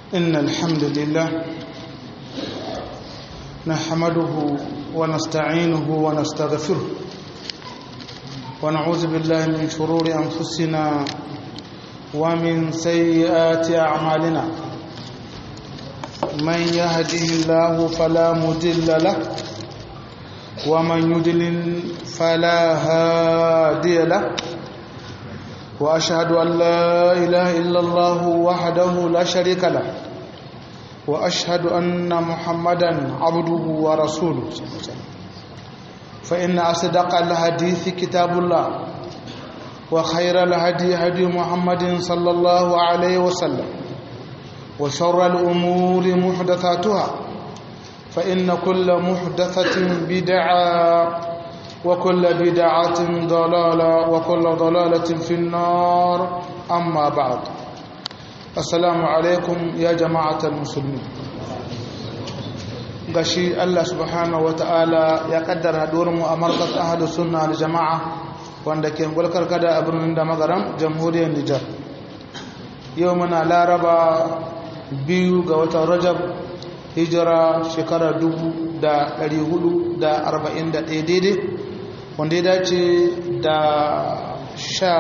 إن الحمد لله نحمده ونستعينه ونستغفره ونعوذ بالله من شرور أنفسنا ومن سيئات أعمالنا من يهده الله فلا مضل له ومن يضلل فلا هادي له واشهد ان لا اله الا الله وحده لا شريك له واشهد ان محمدا عبده ورسوله فان اصدق الحديث كتاب الله وخير الهدي هدي محمد صلى الله عليه وسلم وشر الامور محدثاتها فان كل محدثه بدعه وكل بدعة ضلالة وكل ضلالة في النار أما بعد السلام عليكم يا جماعة المسلمين gashi Allah subhanahu wata'ala ya kaddara mu a markas ahadu sunna da jama'a wanda ke gulkar kada a birnin da magaram jamhuriyar Nijar yau muna laraba biyu ga watan rajab hijira shekara dubu da ɗari hudu da arba'in da ɗaya daidai wanda ya dace da sha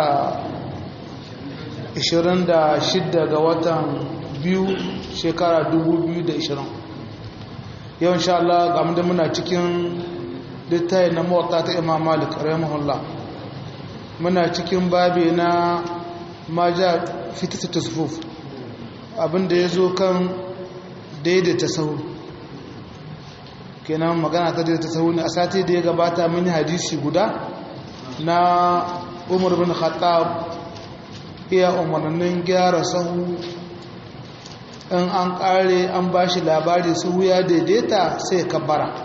ishirin da shidda ga watan biyu shekara dubu biyu da ishirin yau insha Allah ga da muna cikin littayi na mawata ta imam malik rahimahullah muna cikin babi na maja fitata tasfuf abinda ya zo kan daidaita sahu kenan magana ta daidaita sahu ne a sati da ya gabata mun yi hadisi guda na umar bin khattab iya umarnin gyara sahu in an kare an ba shi labari sahu ya daidaita sai kabbara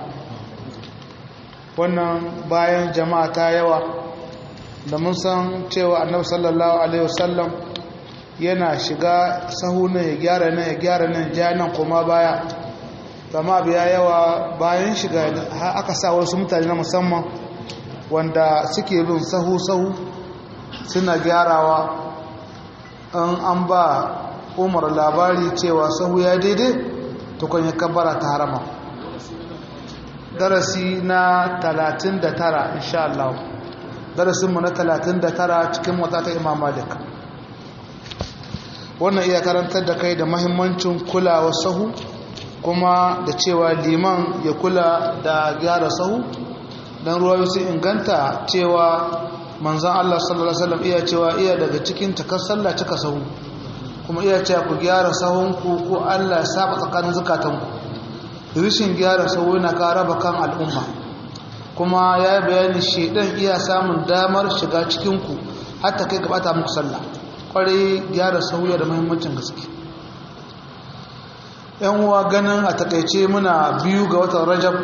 wannan bayan jama'a ta yawa da mun san cewa annabi sallallahu alaihi wasallam yana shiga sahu na ya gyara nan ya gyara nan ja nan kuma baya zama biya yawa bayan shiga aka sa wasu mutane na musamman wanda suke bin sahu-sahu suna gyarawa in an ba umar labari cewa sahu ya daidai tukun ya kabbara ta harama darasi na 39 insha Allah darasinmu na 39 cikin wata ta imam malik wannan iya karantar da kai da mahimmancin kulawa sahu kuma da cewa liman ya kula da gyara sahu don ruwa su inganta cewa manzan Allah sallallahu Alaihi wasallam iya cewa iya daga cikin takar sallah cika sahu kuma iya cewa ku gyara sahunku ko Allah ya saba tsakanin zukatanku rishin gyara sahu yana ka raba kan al'umma kuma ya yi bayani shaidan iya samun damar shiga cikinku hatta kai gabata muku sallah kwarai gyara sahu da muhimmancin gaske yan uwa ganin a takaice muna biyu ga watan rajab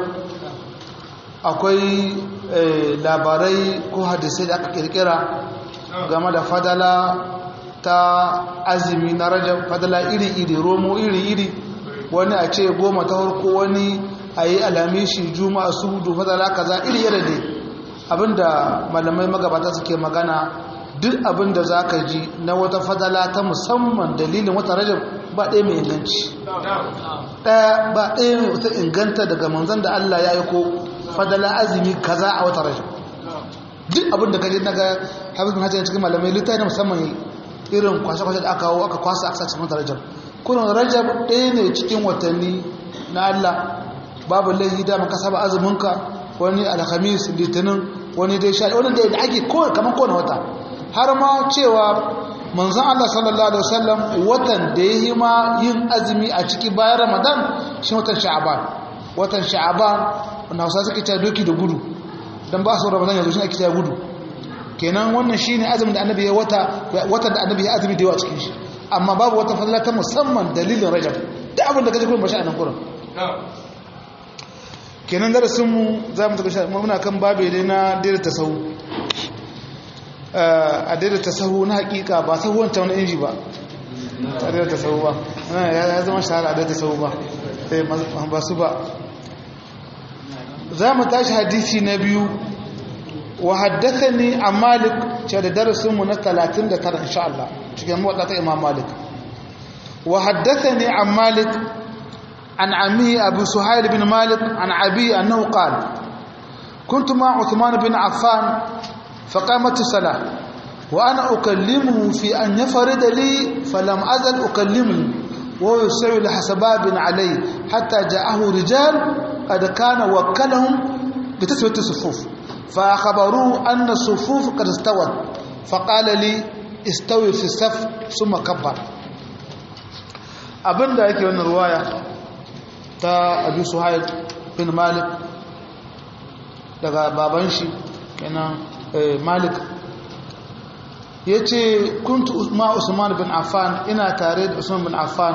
akwai labarai ko hadisai da aka kirkira game da fadala ta azumi na rajab fadala iri-iri romo iri-iri wani a ce goma ta harko wani a yi alamishi juma'a su hudu fadala kaza iri yadda dai abinda malamai magabata suke magana duk abinda za ka ji na wata fadala ta musamman dalilin wata rajab ba ɗaya mai inganci ɗaya ba ɗaya mai wata inganta daga manzan da Allah ya yi ko fadala azumi kaza a wata rajab duk abin da kaje na ga hafiz bin hajjar cikin malamai littafi na musamman irin kwashe-kwashe da aka kawo aka kwasa a cikin wata rajab kunan rajab ɗaya ne cikin watanni na Allah babu laihi da maka saba azuminka wani alhamis litinin wani dai sha wani da ake kamar kowane wata har ma cewa manzon Allah sallallahu alaihi wasallam watan da yayi ma yin azumi a ciki bayan Ramadan shi watan Sha'ban watan Sha'ban wanda Hausa suke cewa doki da gudu dan ba su Ramadan yanzu shi ake cewa gudu kenan wannan shine azumin da Annabi ya wata watan da Annabi ya azumi da yawa cikin shi amma babu wata fadila ta musamman dalilin Rajab da abin da kaje gurin bashi a nan gurin kenan darasin mu zamu tafi muna kan babe dai na daidaita sahu a daidaita sahu na hakika ba sahu wancan wani inji ba a daidaita sahu ba ya zama shahara a daidaita sahu ba ba su ba za mu tashi hadisi na biyu wa haddathani an malik ce da darasinmu na 39 insha Allah cikin motsa ta imam malik wa haddathani an malik an ammi abu suhail bin malik an abi annahu qala كنت مع عثمان بن عفان فقامت الصلاة وأنا أكلمه في أن يفرد لي فلم أزل أكلمه وهو يسعي لحسباب عليه حتى جاءه رجال قد كان وكلهم بتسوية الصفوف فأخبروه أن الصفوف قد استوت فقال لي استوي في الصف ثم كبر abin da yake wannan ruwaya ta abu suhail bin malik daga baban shi kenan malik ya ce kuntu ma usman bin affan ina tare da usman bin affan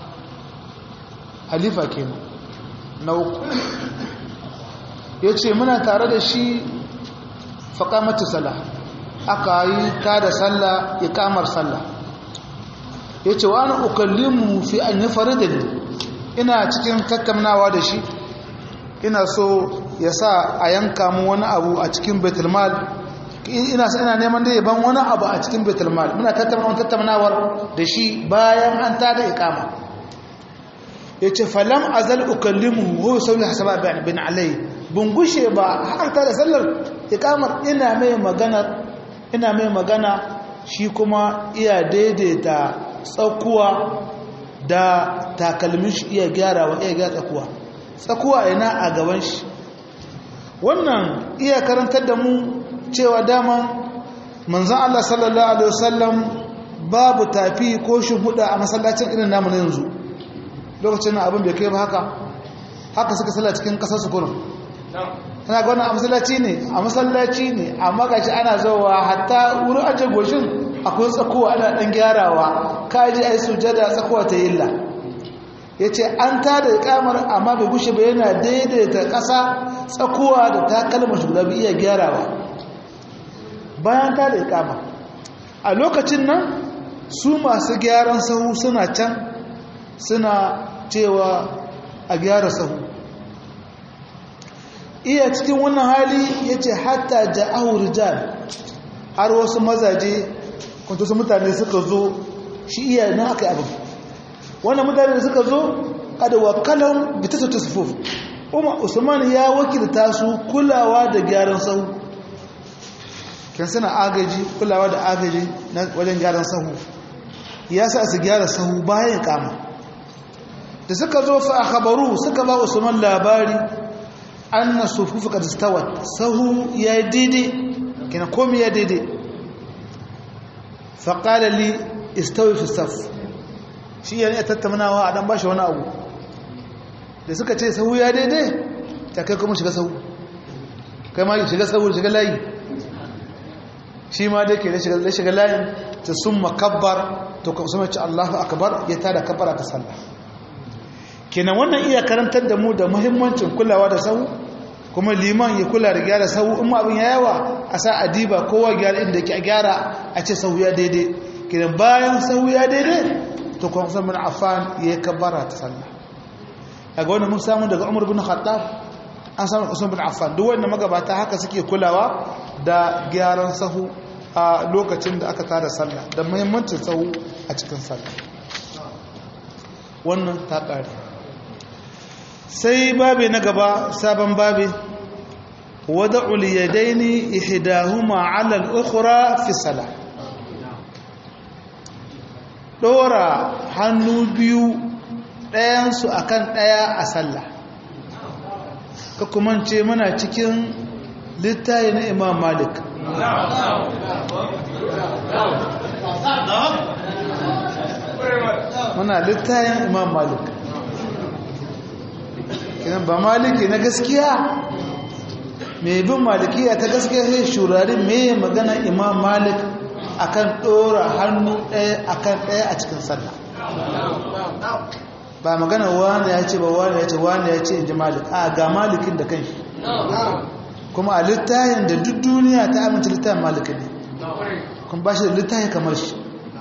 halifa kenan na uku ya ce muna tare da shi faƙamata sallah aka yi ta da sallah ya kamar sallah ya ce wa ana ukallimu fi an yi faridin ina cikin tattaunawa da shi ina so ya sa a yanka mu wani abu a cikin betulmal ina sa ina neman da ban wani abu a cikin betulmal muna tattaunawar tattaunawar da shi bayan an tada ikama ya ce falam azal ukallimu ho sauri hasaba bin alai bin gushe ba har ta da sallar ikamar ina mai magana ina mai magana shi kuma iya daidaita tsakuwa da takalmin shi iya gyarawa iya gyara tsakuwa tsakuwa ina a gaban shi wannan iya karantar da mu cewa dama manzan Allah sallallahu alaihi wasallam babu tafi ko shuhuda a masallacin irin namu na yanzu lokacin na abin bai kai ba haka haka suka salla cikin kasar su kurin tana ga wannan a masallaci ne a masallaci ne amma gashi ana zauwa hatta wurin aje goshin akwai tsakowa ana dan gyarawa kaji ai sujada tsakowa ta illa yace an tada ikamar amma bai gushe ba yana daidaita ƙasa tsakowa da takalma shugaba bai iya gyarawa bayan tada ikama a lokacin nan su masu gyaran sahu suna can suna cewa a gyara sahu iya cikin wannan hali ya ce hatta ja'ahu rijal har wasu mazaje kwanto su mutane suka zo shi iya na aka yi abin wannan mutane da suka zo kada wakalan bita su ta sufuf umar usman ya wakilta su kulawa da gyaran sahu kan suna agaji kulawa da agaji wajen gyaran sahu ya sa su gyara sahu bayan kama da suka zo fa akhbaru suka ba Usman labari anna sufufu qad istawat sahu ya daidai kina komai ya daidai fa qala li istawi fi saf shi yana tattaunawa a dan bashi wani abu da suka ce sahu ya daidai ta kai kuma shiga sahu kai ma shiga sahu shiga layi shi ma da ke da shiga layin ta summa kabbar to kuma sun ce Allahu akbar ya tada kabbara ta sallah kenan wannan iya karantar da mu da muhimmancin kulawa da sahu kuma liman ya kula da gyara sahu in abin ya yawa a sa adiba kowa gyara inda ke gyara a ce sahu ya daidai kenan bayan sahu ya daidai to kuma sun bin affan ya kabbara ta sallah a ga wanda mun samu daga umar bin khattab an samu usman bin affan duk wanda magabata haka suke kulawa da gyaran sahu a lokacin da aka tada sallah da muhimmancin sahu a cikin sallah wannan ta ƙare sai babe na gaba sabon babe wada uliyadaini ihdahuma ala al-ukhra fi salah dora hannu biyu ɗayansu akan ɗaya a sallah ka kuma ce muna cikin littayi na imam malik muna littayin imam malik kinan ba maliki na gaskiya mai bin malikiya ta gaskiya sai shurari mai magana imam malik akan ɗora hannu ɗaya akan ɗaya a cikin sallah ba magana wani ya ce ba wani ya ce wani ya ce in ji malik a ga malikin da kanshi kuma a littayin da duk duniya ta amince littayin malikin ne kuma ba shi da littayin kamar shi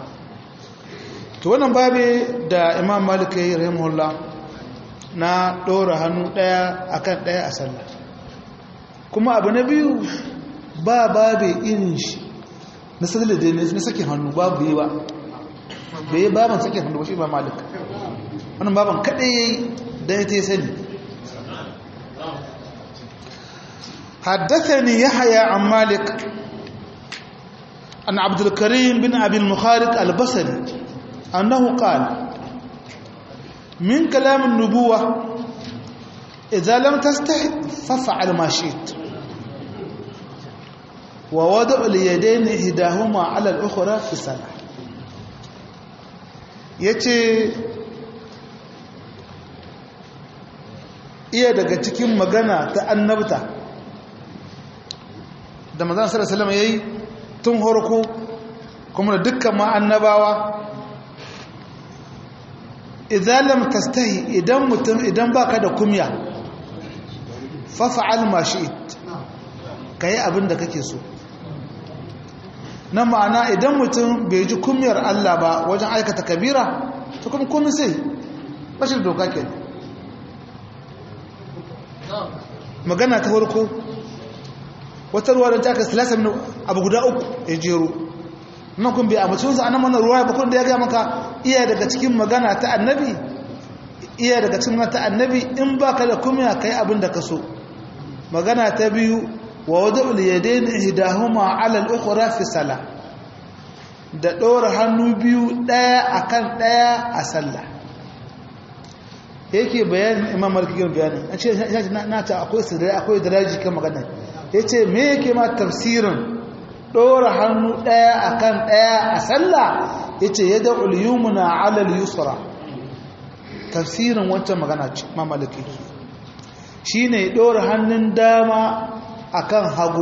to wannan babe da imam malik ya yi rahimahullah na ɗora hannu ɗaya akan ɗaya a sallah kuma abu na biyu ba babe irin shi na sallar da na sakin hannu babu yi ba bai yi baban sake hannu shi imam malik wannan baban kaɗai ya yi don ita ya sani حدثني يحيى عن مالك عن عبد الكريم بن أبي المخارق البصري أنه قال من كلام النبوة إذا لم تستحي فافعل ما شئت ووضع اليدين إحداهما على الأخرى في الصلاة yace iya daga cikin magana ta annabta da manzon sallallahu alaihi wasallam yayi tun horko kuma da dukkan ma annabawa idan lam tastahi idan mutum idan baka da kumya fa fa'al ma shi'it kai abin da kake so na ma'ana idan mutum bai ji kumyar Allah ba wajen aikata kabira to kuma komai sai bashin doka ke magana ta farko wata ruwa don taka silasa min abu guda uku ya jero nan kun bai amince su anan wannan ruwa bakon da ya gaya maka iya daga cikin magana ta annabi iya daga cikin magana ta annabi in baka da kumya kai abin da ka so magana ta biyu wa wada'ul yadayn ihdahuma 'ala al-ukhra fi salah da ɗora hannu biyu ɗaya akan ɗaya a sallah yake bayanin imam maliki bayanin an ce na ta akwai sirri akwai daraji kan magana yace me yake ma tafsirin ɗora hannu ɗaya akan ɗaya a sallah yace yad'ul yumna 'ala al-yusra tafsirin wancan magana ce imam maliki shine ɗora hannun dama akan hagu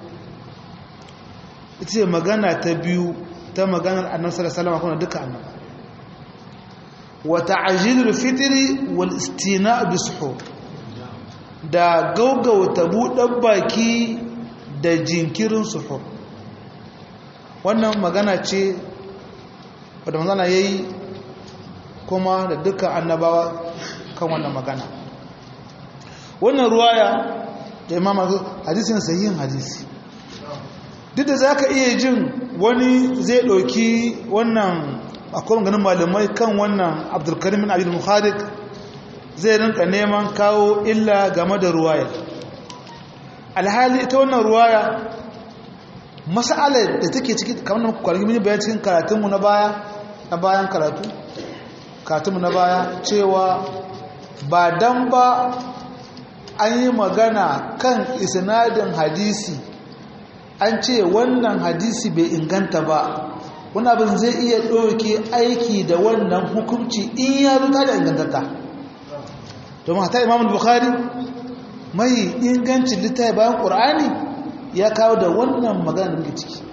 ita ce magana ta biyu ta maganar annabi sallallahu alaihi wasallam duka annaba wa ta'jilul fitri wal istina' bisuhur da gaugauta buɗan baki da jinkirin suhur wannan magana ce wadda magana yayi kuma da dukkan annabawa kan wannan magana wannan ruwaya da imam hadisin sahihin hadisi duk da zaka iya jin wani zai ɗauki wannan akwai ganin malamai kan wannan abdulkarim bin abdul muharik zai rinka neman kawo illa game da ruwaya alhali ita wannan ruwaya mas'alar da take ciki kamar kwargi mini bayan cikin karatunmu na baya na bayan karatu karatunmu na baya cewa ba dan ba an yi magana kan isnadin hadisi an ce wannan hadisi bai inganta ba wani abin zai iya ɗauke aiki da wannan hukunci in ya zuta da ingantata domin hata imamul bukhari mai ingancin littafi bayan ƙur'ani ya kawo da wannan magana da ciki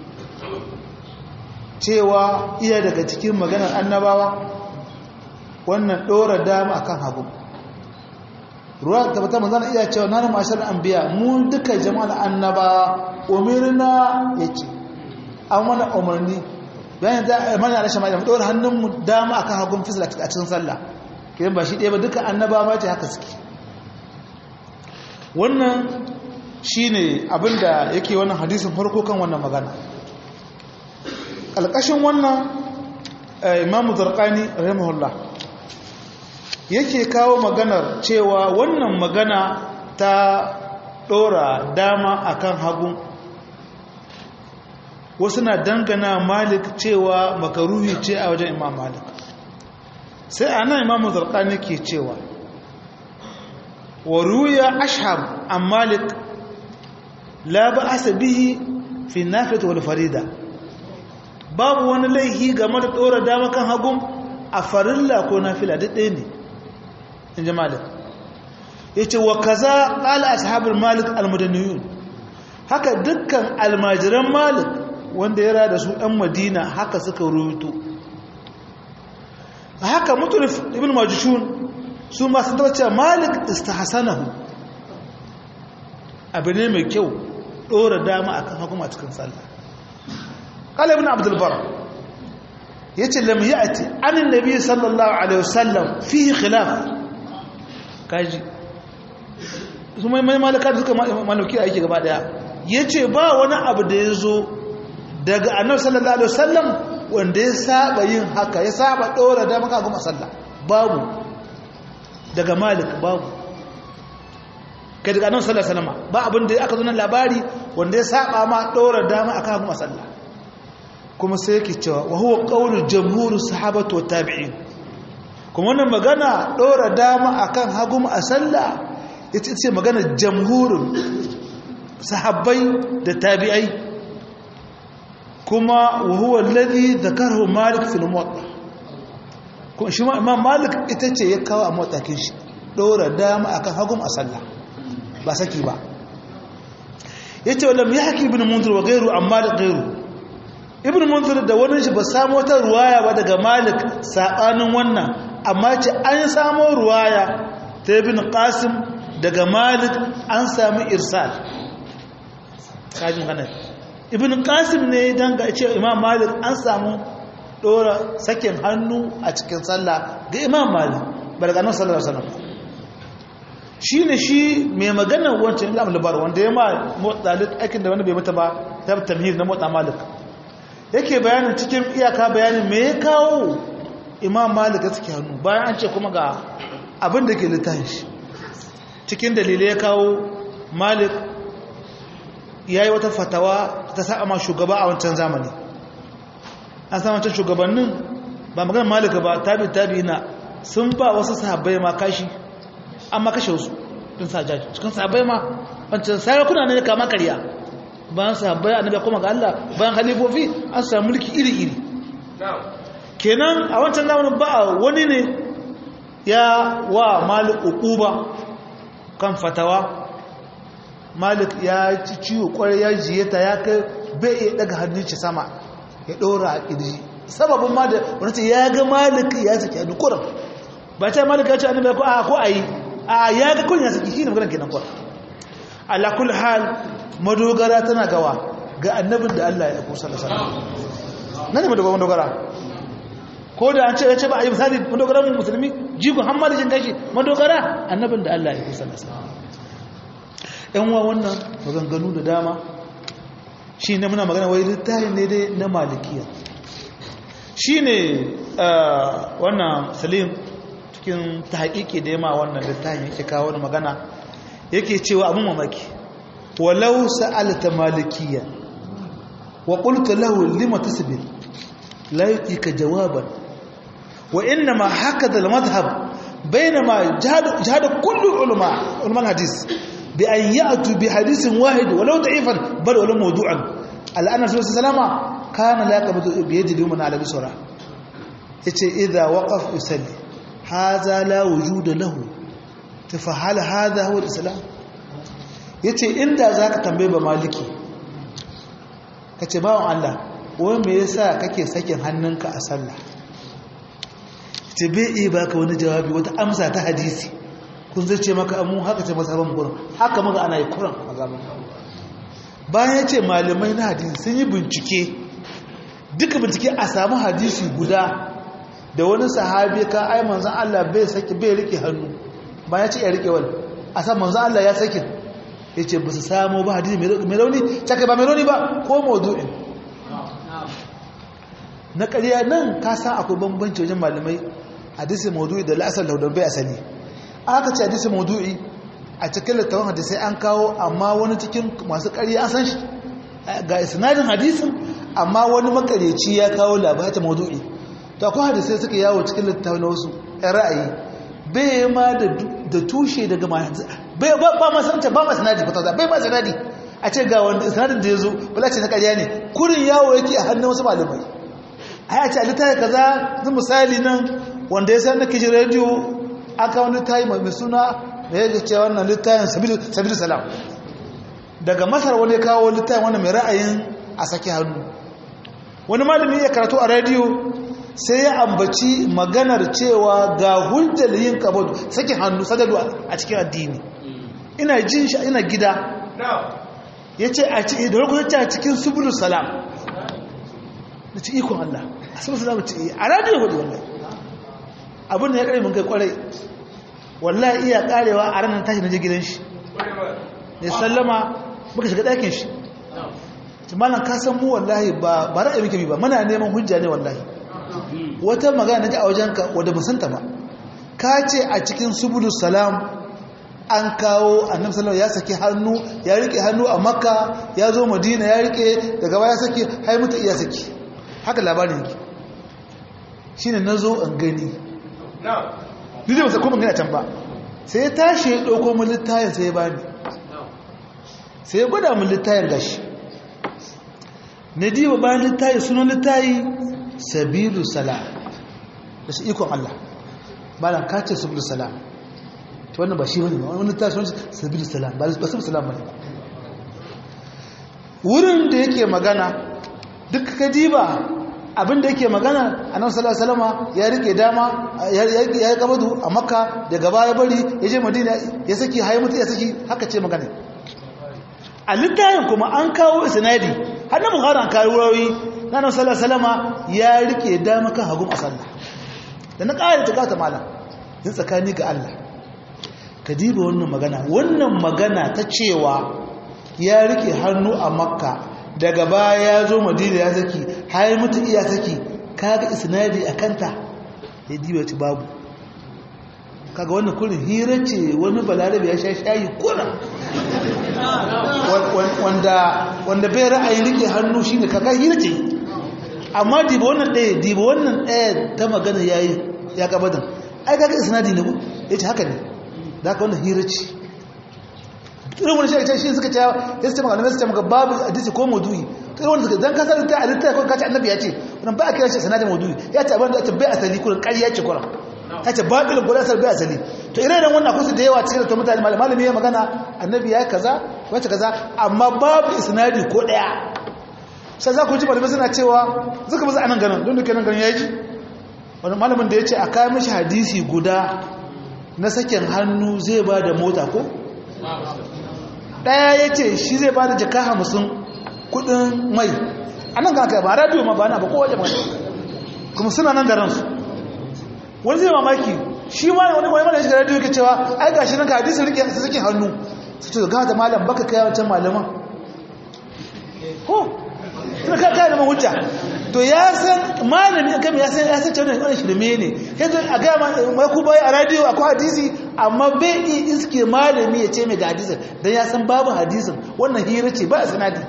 cewa iya daga cikin maganar annabawa wannan ɗora dama akan hagu ruwa tabbata manzana iya cewa na mashar anbiya mu duka jama'ar annaba umirna yake an wani umarni bayan da mana da shama mu dora hannunmu dama akan hagun fisla a cikin sallah kidan ba shi ɗaya ba duka annaba ma ce haka suke wannan shine abinda yake wannan hadisin farko kan wannan magana alƙashin wannan imamu zarqani rahimahullah yake kawo maganar cewa wannan magana ta ɗora dama akan hagu wasu na dangana malik cewa makaruhi ce a wajen imam malik sai a nan imamu zarkani ke cewa wa ruya ashab an malik la ba asa bihi fi nafita wal farida babu wani laihi game da ɗora dama kan hagun a farilla ko nafila duk ɗaya ne in ji malik ya ce wa kaza ƙala ashabar malik almadaniyun haka dukkan almajiran malik wanda ya rada su ɗan madina haka suka rubuto a haka mutulif ibn majishun su masu dace malik istahsanahu abu ne mai kyau ɗora dama akan hukuma cikin sallah qala ibn abdul bar yace lam ya'ti an annabi sallallahu alaihi wasallam fihi khilaf kaji su mai mai malaka suka malauki aiki gaba daya yace ba wani abu da yazo daga annabi sallallahu alaihi wasallam wanda ya saba yin haka ya saba ɗora dama ka goma sallah babu daga malik babu kai daga nan sallar salama ba abin da aka zo nan labari wanda ya saba ma ɗora dama a kan goma sallah kuma sai yake cewa wa huwa qawlu jamhur sahabatu wa tabi'in kuma wannan magana ɗora dama akan hagum a sallah ita ce magana jamhurin sahabbai da tabi'ai kuma wa huwa alladhi dhakarahu malik fil muwatta kuma shi imam malik ita ce ya kawo a muwattakin shi ɗora dama akan hagum a sallah ba saki ba yace walam yahki ibn munzir wa ghayru amma da ghayru ibn munzir da wani shi ba samu wata ruwaya ba daga malik sabanin wannan amma ce an samu ruwaya ta ibn qasim daga malik an sami irsal kajin hana ibn qasim ne dan ga ce imam malik an samu dora sakin hannu a cikin sallah ga imam malik barga nan sallallahu alaihi wasallam shine shi mai magana wancan imam labar wanda ya ma motsa aikin da wani bai mata ba ta tamhid na motsa malik yake bayanin cikin iyaka bayanin me ya kawo imam malik ya suke hannu bayan an ce kuma ga abin da ke littafin shi cikin dalilai ya kawo malik ya yi wata fatawa ta sa ma shugaba a wancan zamani an sa wancan shugabannin ba magana malik ba tabi tabi na sun ba wasu sahabbai ma kashi an ma kashe wasu ɗin sajaji cikin sahabbai ma wancan sarakuna ne kama karya bayan sahabbai annabi kuma ga Allah bayan halifofi an samu mulki iri-iri kenan a wancan zamanin ba wani ne ya wa malik uquba kan fatawa malik ya ci ciwo kwarai ya jiyeta ya kai bai iya daga hannun shi sama ya dora a kirji sababin ma da wani ce ya ga malik ya saki a dukuran ba ta malik ya ce annabi ko a ko ayi a ya ga kun ya saki shi ne maganar kenan kwa ala kul hal madogara tana gawa ga annabin da Allah ya kusa da sallah nan ne madogara ko da an ce ya ce ba a yi misali madogara mu musulmi jigon hamma da jin gashi madogara annabin da Allah ya kusa da sallah yan wa wannan maganganu da dama shi ne muna magana wai littafi ne dai na malikiya shi ne wannan salim cikin ta haƙiƙi da yama wannan littafin yake kawo wani magana yake cewa abin mamaki ولو سألت مالكيا وقلت له لما تسبر لا يؤتيك جوابا وإنما هكذا المذهب بينما جهد, جهد كل علماء علماء الحديث بأن يأتوا بحديث واحد ولو ضعيفا بل ولو موضوعا الآن رسول الله صلى الله عليه وسلم كان لا يقبض بيد اليوم على بسرعة إذا وقف يسلي هذا لا وجود له فهل هذا هو الإسلام ya ce inda za ka tambaye ba maliki ka ce bawan Allah wani me yasa kake sakin hannunka a sallah ce bai iya baka wani jawabi wata amsa ta hadisi kun zai ce maka amu haka ce masa ban kuran haka maka ana yi kuran a zaman bayan ya ce malamai na hadisi sun yi bincike duka bincike a samu hadisi guda da wani sahabi ka ai manzan Allah bai saki bai rike hannu bayan ya ce ya rike wani a san manzan Allah ya sakin ya ce ba su samu ba hadisi mai rauni caka ba mai rauni ba ko maudu'in na ƙarya nan ka san akwai bambanci wajen malamai hadisi maudu'i da la'asar da bai asali aka ce hadisi maudu'i a cikin littafin hadisai an kawo amma wani cikin masu ƙarya an san shi ga isnadin hadisin amma wani makareci ya kawo labarin maudu'i to akwai hadisai suka yawo cikin littafin wasu ɗan ra'ayi bai ma da tushe daga ba ma sanata ba ma sanadi ba bai ma sanadi a ce ga wanda sanadin da ya zo bala ce na ƙarya ne kurin yawo yake a hannun wasu malamai a yi ce a littafi kaza zan misali nan wanda ya san na kishi rediyo aka wani tayi mai suna da ya ce wannan littafin sabilu salam daga masar wani kawo littafin wani mai ra'ayin a sake hannu wani malami ya karatu a rediyo sai ya ambaci maganar cewa ga hujjar yin kabadu sakin hannu sadadu a cikin addini ina jin shi ina gida ya ce a cikin da rukunin a cikin subulu salam da ci ikon Allah a subulu salam ce a radiyo hudu wallahi abin da ya kare mun kai kwarai wallahi iya karewa a ranar tashi na je gidan shi ne sallama muka shiga ɗakin shi malam ka san mu wallahi ba ba ra'ayi muke bi ba muna neman hujja ne wallahi wata magana naji a wajenka wanda mun santa ba ka ce a cikin subulus salam an kawo annabi sallallahu ya saki hannu ya rike hannu a makka ya zo madina ya rike daga baya saki hai mutu iya saki haka labarin yake shine nazo an gani ni da ba sai kuma gani a can ba sai ya tashi ya dauko mun littafin sai ya bani sai ya gwada mun littafin gashi na diba bayan littafi sunan littafi sabilu salam da shi ikon Allah bayan kace sabilu salam to wannan ba shi bane ba wannan littafi sunan sabilu salam ba sabilu salam bane wurin da yake magana duk ka diba abin da yake magana annabi sallallahu alaihi wasallam ya rike dama ya yi kabadu a makka daga baya bari ya je madina ya saki hayi mutu ya saki haka ce magana a littafin kuma an kawo isnadi har na bukhari an kawo wurawi na nan sallallahu alaihi ya rike dama kan hagun a sallah da na ƙara ta gata malam yin tsakani ga Allah ka diba wannan magana wannan magana ta cewa ya rike hannu a makka daga baya ya zo madina ya saki har mutu iya saki kaga isnadi a kanta ya diba ci babu kaga wannan kurin hira ce wani balarabe ya sha shayi kuna wanda bai ra'ayin rike hannu shine kaga hira ce amma diba wannan ɗaya diba wannan ɗaya ta magana yayi ya gabadan ai kaga isnadi ne ya ce haka ne da haka wannan hira ce irin wani shi shi suka ce ya ce magana su ce maka babu hadisi ko maudu'i irin wani suka dan kasar ta alitta ko kace annabi ya ce wannan ba a kira shi sanadin maudu'i ya ce abin da ta bai asali kurin ƙarya ce kurin ta ce babilin gudanar bai asali to ire iren wannan kusa da yawa cikin da mutane malami ya magana annabi ya kaza wacce kaza amma babu isnadi ko daya sai za ku ji malamai suna cewa zuka ba za a nan ganin don duka nan ganin ya ji wani malamin da ya ce a kayan mashi hadisi guda na sakin hannu zai ba da mota ko daya ya ce shi zai ba da jaka hamsin kudin mai a nan ga ba radiyo ma ba na ba kowace magana kuma suna nan da ransu wani zai mamaki shi ma wani wani mana shi radio yake cewa ai gashi nan ka hadisin rike su suke hannu su ce ga da malam baka kai wancan malaman ko tun ka kai da hujja to ya san malami kan ya san ya san cewa wannan shirme ne yanzu a ga mai ku bai a radio akwai hadisi amma bai yi iske malami ya ce mai ga hadisin dan ya san babu hadisin wannan hira ce ba a sanadi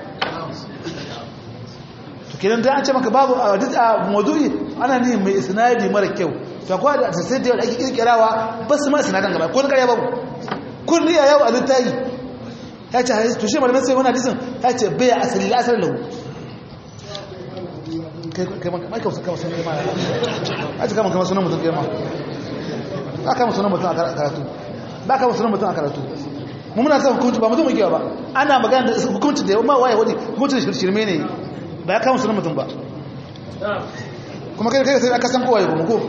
to kenan dan an ce maka babu hadisi a mawdu'i ana ne mai isnadi mara kyau to akwai da sai da ake kirkirawa ba su ma sinadan gaba ko na ƙarya babu kun riya yawo a littayi ya ce hadisi to shi malamin sai wani hadisin ya ce bai asali la asali lahu kai mai kama kama sunan kai ma a ce kama kama sunan mutum kai ma ba kama sunan mutum a karatu ba kama sunan mutum a karatu mu muna son hukunci ba mutum mai ba ana magana da hukunci da ma waye wani hukuncin shirme ne ba ya kama sunan mutum ba kuma kai kai sai aka san kowaye kuma ko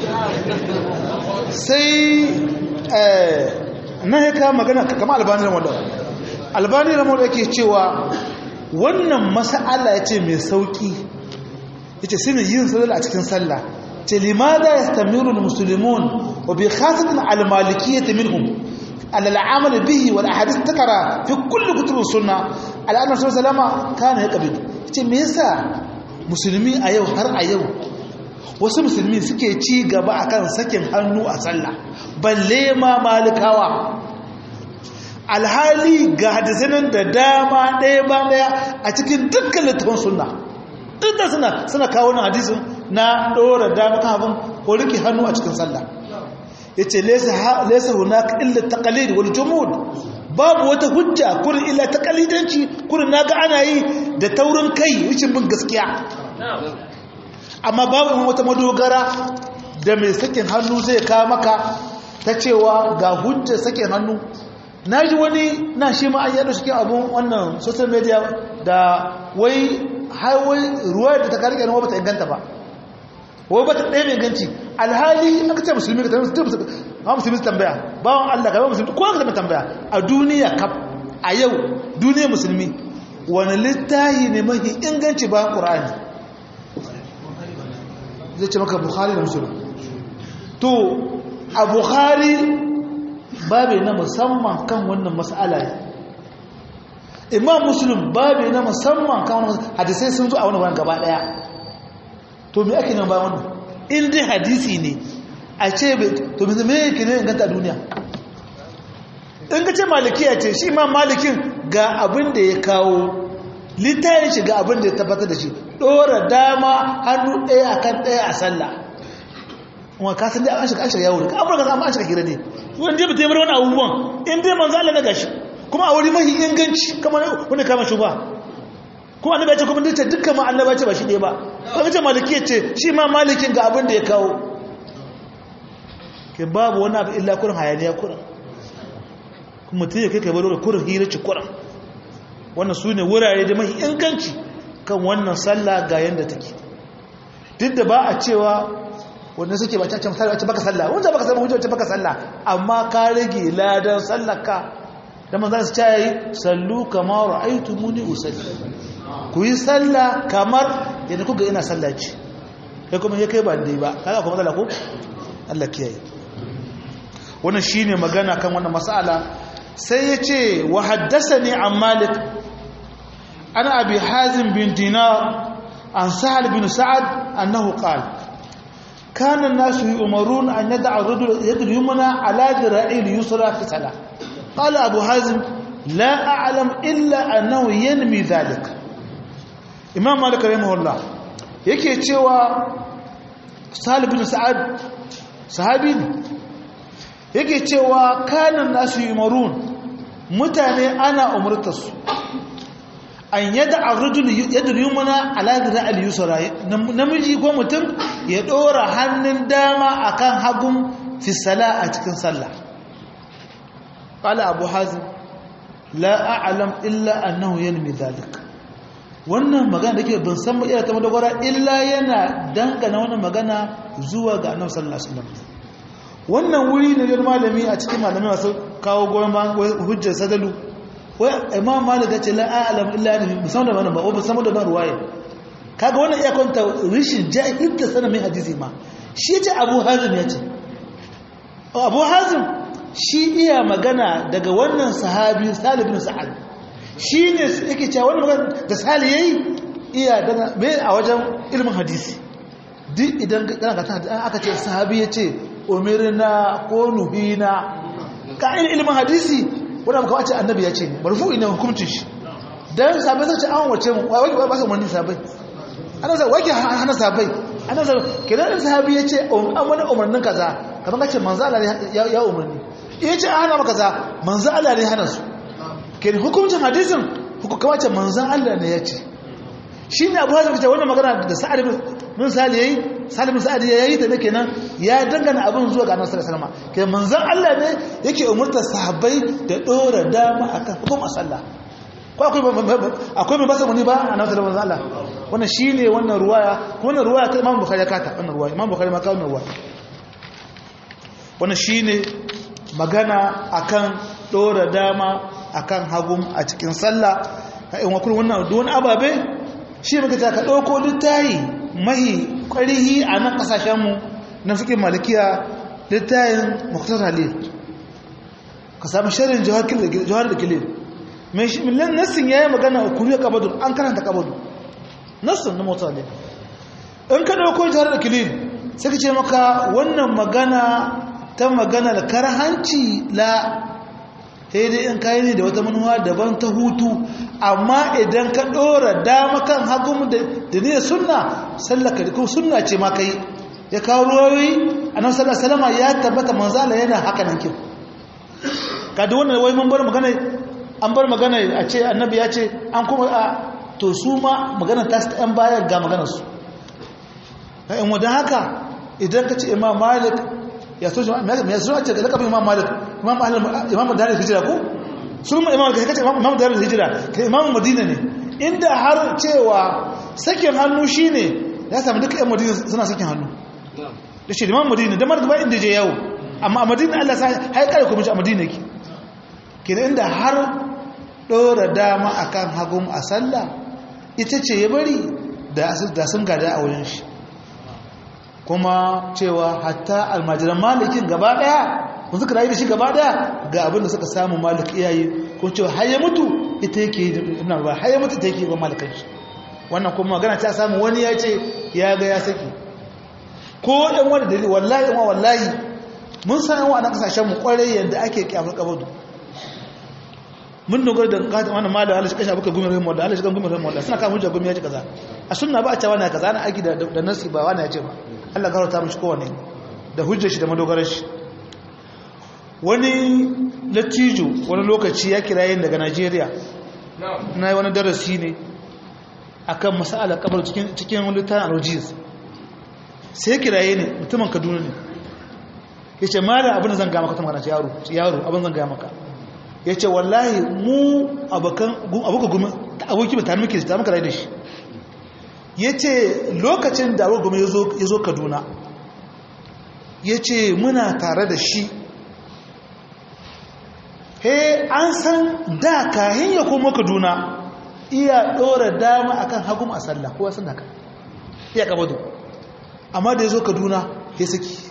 sai na ya kawo magana kama albani ramon albani ramon yake cewa wannan masa'ala ya ce mai sauki ya ce sinin yin sallah a cikin sallah ce limada ya stamiru da musulmun wa bi khasatin almalikiyyati minhum al'amal bihi wal ahadith takara fi kulli kutub sunna al'annabi sallallahu alaihi wasallam kana yaqbidu ce me yasa musulmi a yau har a yau wasu musulmi suke ci gaba akan sakin hannu a sallah balle ma malikawa alhali ga hadisanin da dama ɗaya ba ɗaya a cikin dukkan littafin sunna duk da suna suna kawo na hadisin na ɗora dama kan abin ko rike hannu a cikin sallah ya ce lesa hunaka illa taqalid wal jumud babu wata hujja kurin illa taqalidanci kurin naga ana yi da taurin kai wucin bin gaskiya amma babu wata madogara da mai sakin hannu zai kawo maka ta cewa ga hujjar sakin hannu na ji wani na shi ma an yado cikin abun wannan social media da wai haiwai ruwa da ta karike nawa bata inganta ba wai bata ɗaya mai inganci alhali aka ce musulmi ka tambaya ma musulmi su tambaya bawan Allah ka ba musulmi ko ka tambaya a duniya kaf a yau duniya musulmi wani littahi ne mafi inganci bayan ƙur'ani zai ce maka bukhari da musulun to a bukhari babu na musamman kan wannan mas'ala imam muslim babu na musamman kan wani hadisai sun zo a wani wani gaba daya to me ake nan ba wannan in dai hadisi ne a ce to me me yake ne ganta duniya in ka ce malikiya ce shi ma malikin ga abin da ya kawo littayin shi ga abin da ya tabbatar da shi dora dama hannu ɗaya akan ɗaya a sallah kuma ka san dai an shiga an shiga yawo da ka amurka an shiga hira ne wani dai mutum wani abubuwan in dai manzo Allah na gashi kuma a wuri mahi inganci kamar wani kama shi ba kuma annabi ya ce kuma dace dukkan ma annabi ya ce ba shi ɗaya ba kuma ce maliki ce shi ma malikin ga abin da ya kawo ke babu wani abu illa kurin hayaniya kurin kuma mutum ya kai kai baro kurin hira ci kurin wannan su ne wurare da mahi inganci kan wannan sallah ga yanda take duk da ba a cewa wanda suke ba cacin misali wacce baka sallah wanda baka sallah wacce baka sallah amma ka rage ladan sallarka da manzan su ce yi sallu kamar ra'aitu muni usalli ku yi sallah kamar yadda kuka ina sallaci kai kuma ya kai ba dai ba kaga kuma matsala ko Allah kiyaye wannan shine magana kan wannan mas'ala sai ya ce wa haddathani an malik ana abi hazim bin dinar an sahal bin sa'ad annahu qala كان الناس يؤمرون أن يدع الرجل يد اليمنى على ذراعي اليسرى في صلاة قال أبو حازم لا أعلم إلا أنه ينمي ذلك إمام مالك رحمه الله yake cewa Salih bin Sa'ad sahabi ne yake cewa kanan nasu yumarun mutane ana umurtarsu an yada arrujul yadda yumna ala dira al-yusra namiji ko mutum ya dora hannun dama akan hagun fi sala a cikin sallah qala abu hazim la a'lam illa annahu yanmi dhalik wannan magana dake ban san ba iya ta madogara illa yana dangana wannan magana zuwa ga annabi sallallahu alaihi wasallam wannan wuri ne da malami a cikin malami masu kawo goyon hujjar sadalu wai imam malik ya ce la a'lam illa annahu musamman da wannan ba ba musamman da wannan ruwaya kaga wannan iya kwanta rishin jahilta sanin mai hadisi ma shi ce abu hazim ya ce abu hazim shi iya magana daga wannan sahabi salih bin sa'ad shi ne yake cewa wannan magana da salih yayi iya dana mai a wajen ilmin hadisi duk idan kana ga aka ce sahabi ya ce umirna ko nuhina ka ilmin hadisi wanda muka wace annabi ya ce marfu'i ne hukuncin shi dan sabai zai ce an wace mu wai wai ba su umarni sabai annabi sai wake hana sabai annabi sai kidan din sahabi ya ce an wani umarnin kaza kamar kace manzo Allah ya ya umarni ya ce an hana maka kaza manzo Allah ne hana su kin hukuncin hadisin hukuma ce manzo Allah ne ya ce shine Abu Hazim ce wannan magana da Sa'ad bin Sali yayi Salim Sa'ad yayi ta kenan ya dangana abin zuwa ga Annabi sallallahu alaihi wasallam kenan manzon Allah ne yake umurtar sahabbai da dora dama akan hukum sallah ko akwai akwai mai basa muni ba Annabi sallallahu alaihi wasallam wannan shine wannan ruwaya wannan ruwaya ta Imam Bukhari ya kata wannan ruwaya Imam Bukhari ma kawo wannan ruwaya wannan shine magana akan dora dama akan hagum a cikin sallah in wa kullu wannan don ababe shi muka ta ka dauko littayi mahi ƙwarihi a nan ƙasashenmu na fikin malikiya littayin muktar halil ka sami shirin jihar da kilin mai nassin ya yi magana a kuriya kabadu an karanta kabadu nassin na muktar halil in ka ɗauko jihar da kilin sai ka ce maka wannan magana ta maganar karhanci la dai in kayi ne da wata manuwa daban ta hutu amma idan ka ɗora dama kan hagun da ne sunna sallaka da kuma sunna ce ma kai ya kawo ruwayoyi a nan sallar salama ya tabbata manzala yana haka nan kin ka da wannan wai mun bar magana an bar magana a ce annabi ya ce an kuma a to su ma magana ta su ɗan bayan ga maganar su ka in wadda haka idan ka ce imam malik ya so ya so ce ga lakabin imam malik imam imam darul hijra ko sun imam ka kace imam darul hijra ka imam madina ne inda har cewa sakin hannu shine ya samu duka ƴan madina suna sakin hannu da shi imam madina da margaba inda je yawo amma a madina Allah sai hai kare ku mishi a madina yake kina inda har dora dama akan hagum a sallah ita ce ya bari da sun gada a wurin shi kuma cewa hatta almajiran malikin gaba daya kun suka rayu da shi gaba daya ga abin da suka samu malik iyayi ko cewa har ya mutu ita yake ina ba har ya mutu ita yake ba malakan shi wannan kuma magana ta samu wani ya ce ya ga ya saki ko ɗan wani dalili wallahi ma wallahi mun san yan wa'annan kasashen mu kwarai yadda ake kyamar kabadu mun dogara da kata wannan malam Allah shi kashe abuka gumi rahimu Allah shi kan gumi rahimu Allah suna kan hujja gumi ya ce kaza a sunna ba a cewa na kaza ana aiki da da nasi ba wani ya ce ba Allah garauta mishi kowane da hujjar shi da madogarar shi wani lattijo wani lokaci ya kira yin daga Najeriya na yi wani darasi ne akan masala kabar cikin cikin wani littafin alwajiz sai kiraye ne mutumin Kaduna ne yace mala abin da zan ga maka tun kana yaro yaro abin zan ga maka yace wallahi mu abakan abuka gumi aboki mutane muke da muka rayu da shi yace lokacin da abuka gumi yazo yazo Kaduna yace muna tare da shi he an san da kahin ya koma Kaduna iya dora dama akan hagum a sallah kowa san haka iya kabado amma da yazo Kaduna ya saki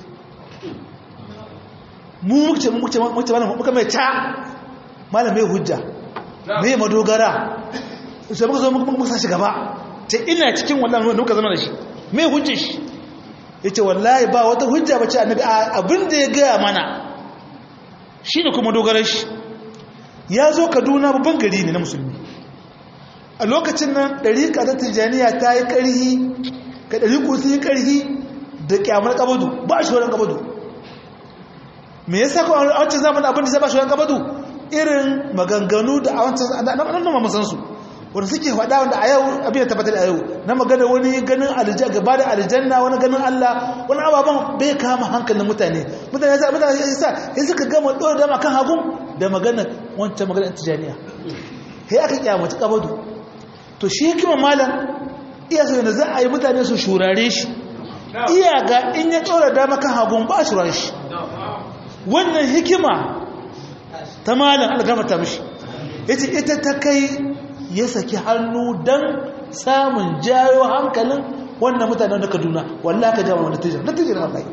mu muke muke muke muka mai ta malam mai hujja mai madogara sai muka zo muka sa shi gaba ta ina cikin wannan wanda muka zama da shi mai hujjar shi yace wallahi ba wata hujja bace annabi abin da ya gaya mana shine kuma dogarar shi ya zo Kaduna babban gari ne na musulmi a lokacin nan dariƙa ta Tijaniya ta yi ƙarhi ka dariƙo sun yi ƙarhi da kyamar kabadu ba shi wurin kabadu me yasa ko a wancan zamanin abin da zai ba shi wurin kabadu irin maganganu da a wancan nan ma san su wanda suke faɗa wanda a yau abin da tabbatar a yau na magana wani ganin aljanna gaba da aljanna wani ganin Allah wani ababen bai kama hankalin mutane mutane yasa mutane yasa sai suka gama dora dama kan hagun da magana wancan magana tijaniya sai aka kiyamata kabadu to shi hikima malam iya so da za a yi mutane su shurare shi iya ga in ya dora dama kan hagun ba shurare shi wannan hikima ta malam algamata mishi yace ita ta kai ya saki hannu don samun jayo hankalin wannan mutanen na kaduna wallah ka jama wani tijar natijar wallahi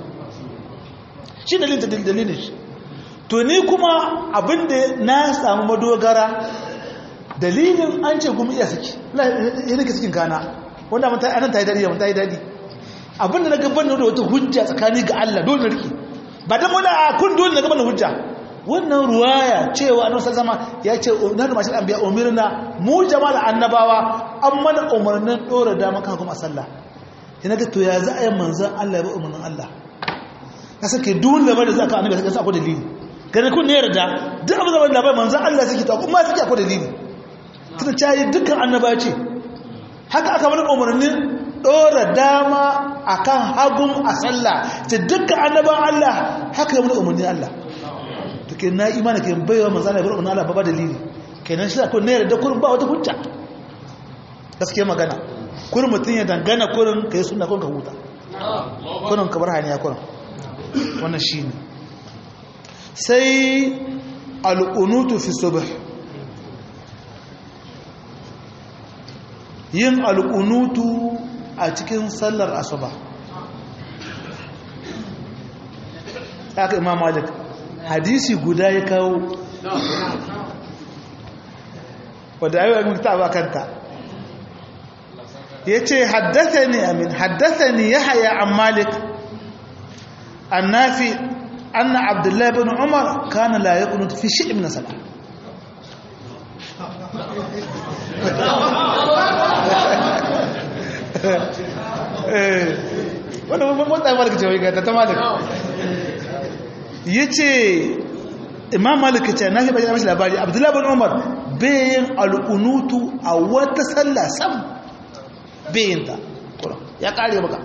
shi dalilin dalilin shi to ni kuma abinda na samu madogara dalilin an ce gumi iya saki ya nake cikin kana wanda anan ta yi daɗi ta yi daɗi abinda na gaban da wata hujja tsakani ga Allah dole na rike ba dan wani a kun dole na gaban da hujja wannan ruwaya cewa annabi sallallahu ya ce na da mashin anbiya umirna mu jama'al annabawa an mana umarnin dora da maka kuma sallah ina ga to ya za a yi manzon Allah ya ba umarnin Allah ka sake duk da bada zaka annabi sai akwai dalili gane kun ne yarda duk abin da labai manzon Allah suke to kuma suke akwai dalili tunda cayi dukkan annaba ce haka aka mana umarnin dora dama akan hagun a sallah ta dukkan annaban Allah haka ya mana umarnin Allah to ke na imani ke baiwa manzana ya bar Allah ba dalili kenan shi ko ne da kurin ba wata hujja gaskiya magana kurin mutun ya dangana kurin kai sunna kun ka huta kurin ka bar haniya kurin wannan shine sai al-unutu fi subh yin al-unutu a cikin sallar asuba aka imam malik hadisi guda ya kawo wadda ayi wa mutu ba kanta ya ce haddasa ne amin haddasa ne ya haya an malik an nafi anna abdullahi bin umar kana la ya kunutu fi shi ibn sala wadda mutane malik ce wai ga ta malik ya ce imam malika ce na shi bayyana mashi labari abdullahi bin umar bayan al'unutu a wata sallah sam bayan ta ya kare maka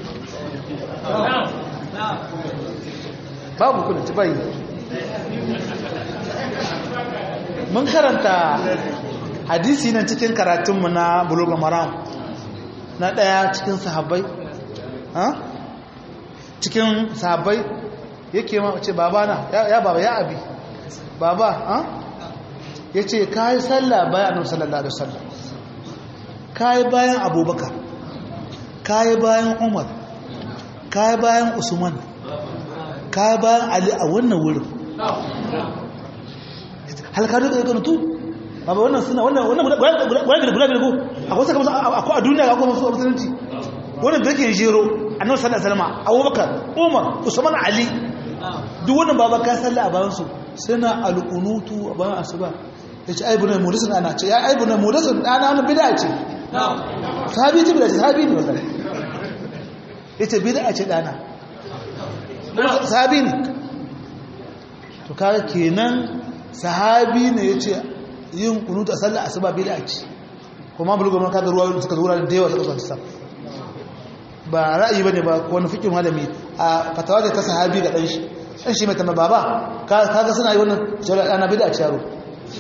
babu kuna ci bayi mun karanta hadisi nan cikin karatunmu na bulugul maram na ɗaya cikin sahabbai cikin sahabbai yake ma ce baba na ya baba ya abi baba ha ya ce ka yi sallah bayan annabi sallallahu alaihi wasallam ka yi bayan abubakar ka yi bayan umar ka yi bayan usman ka yi bayan ali a wannan wurin halka da kan tu baba wannan suna wannan wannan guda guda guda guda ko akwai saka musu akwai a duniya akwai musu musulunci wannan da yake jero annabi sallallahu alaihi wasallam Abubakar Umar Usman Ali duk wannan baba ka sallah a bayan su suna alqunutu a bayan asuba yace ai bunai mudasin ana ce ya ai bunai mudasin dana wannan bid'a ce sahabi ce bid'a ce sahabi ne wallahi yace bid'a ce dana sahabi ne to kaga kenan sahabi ne yace yin kunuta sallar asuba bid'a ce kuma bulgo man kaga ruwa suka zura da yawa suka sa ba ra'ayi bane ba ko wani fikin malami a fatawa da ta sahabi ga dan shi dan shi mai tamba baba kaga suna yi wannan shawara ana bid'a ce yaro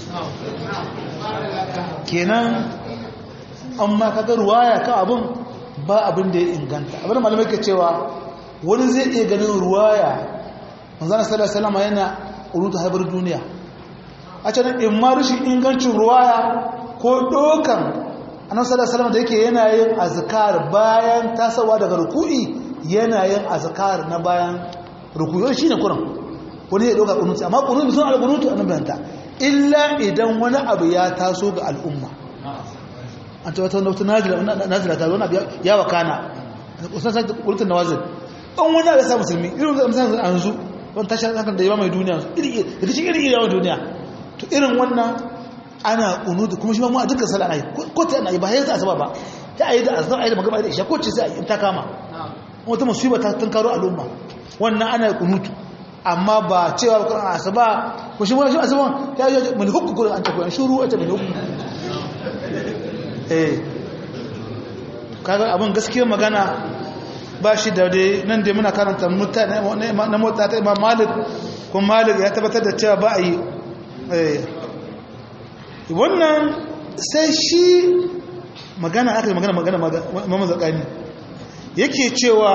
kenan amma kaga ruwaya ka abun ba abin da ya inganta abin malamai ke cewa wani zai iya ganin ruwaya manzana sallallahu alaihi wasallam yana uruta haibar duniya a can in ma rushin ingancin ruwaya ko dokan annabi sallallahu alaihi wasallam da yake yana yin azkar bayan tasawa daga ruku'i yana yin azkar na bayan ruku'i shine kuran wani ya doka kunuti amma kunuti sun al-kunutu annabi banta illa idan wani abu ya taso ga al'umma an ta wata wata nazila nazila ta wani abu ya wakana kusan sai kulutun nawazil an wani abu ya sa musulmi irin misalin yanzu wani tashar hakan da yawa mai duniya iri iri iri iri yawan duniya to irin wannan ana kunutu kuma shi ma mu a dukkan sallah ai ko ta ana yi ba yanzu asaba ba ta ayi da azan ayi da magana da isha ko ce sai ta kama wata musiba ta tunkaro al'umma wannan ana kunutu amma ba cewa Qur'an asaba ko shi wani asaba ya yi mun hukku Qur'an an ta Qur'an shuru ta mun hukku eh kaga abin gaskiyar magana ba shi da dai nan dai muna karanta mutane na mota ta Imam Malik kuma Malik ya tabbatar da cewa ba a yi wannan sai shi magana aka magana magana mamazakani yake cewa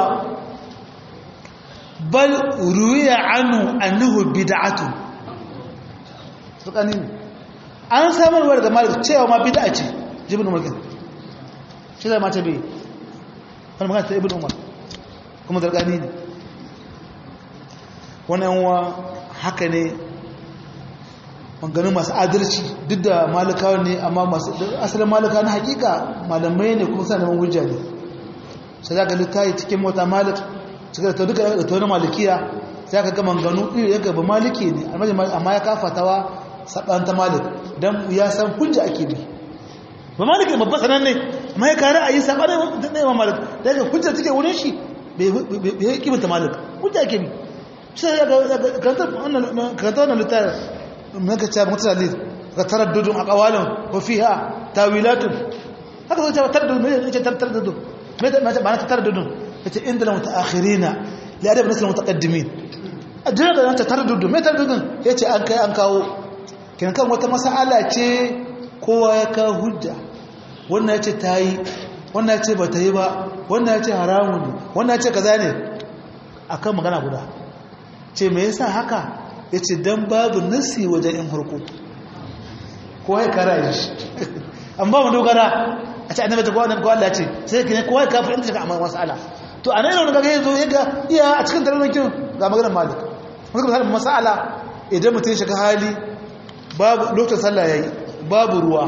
bal ruwiya anu annahu bid'atu tsakanin an samarwa daga malik cewa ma bid'a ce jibin umar kan shi zai mata bai wani magana ta ibn umar kuma zargani ne wannan wa haka ne maganin masu adalci duk da malikawa ne amma masu asalin malika na hakika malamai ne kuma sa neman hujja ne sai za ka littayi cikin mota malik cikin da duka da taunin malikiya sai ka gama ganu iri ya gaba maliki ne amma ya kafatawa saɓanta malik don ya san hujja ake bi ba malik ne babba sanan ne amma ya kare a yi saɓanin da ɗaya malik da ya hujja take wurin shi bai yi kimanta malik hujja ake bi sai ya karanta wannan littayi maka ce mutane ga taraddudun a kawalin wafiha tawilatun haka zai cewa taraddudun mai ce taraddudun mai ta ba ta taraddudun ya ce inda na mutaakhirina li adab nasl mutaqaddimin a jira da ta taraddudun mai taraddudun ya ce an kai an kawo kin kan wata mas'ala ce kowa ya ka hujja wannan ya ce ta yi wannan ya ce ba ta yi ba wannan ya ce haramun ne wannan ya ce kaza ne akan magana guda ce me yasa haka ya ce don babu nasi wajen yin harko kowa ya kara yi shi an ba mu dogara a ce annabi ta kowa ko Allah ce sai ka ne kowa ya kafa inda shiga amma masala to a nan wani gaga ya zo ya ga iya a cikin taranakin ga maganar malik maka misalin masala idan mutum ya shiga hali babu lokacin sallah ya yi babu ruwa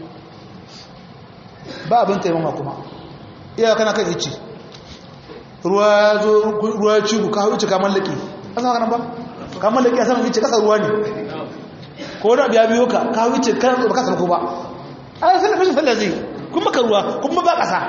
ba abin taimama kuma iya kana kan ici ruwa ya zo ruwa ya cigu ka hau ici ka mallake an sama kanan ba kamar da kiyasa mafi ce kasa ruwa ne ko wani abu ya biyo ka ka wuce kan ba kasa ko ba a yi sallar fashin sallar zai kun maka ruwa kuma ba kasa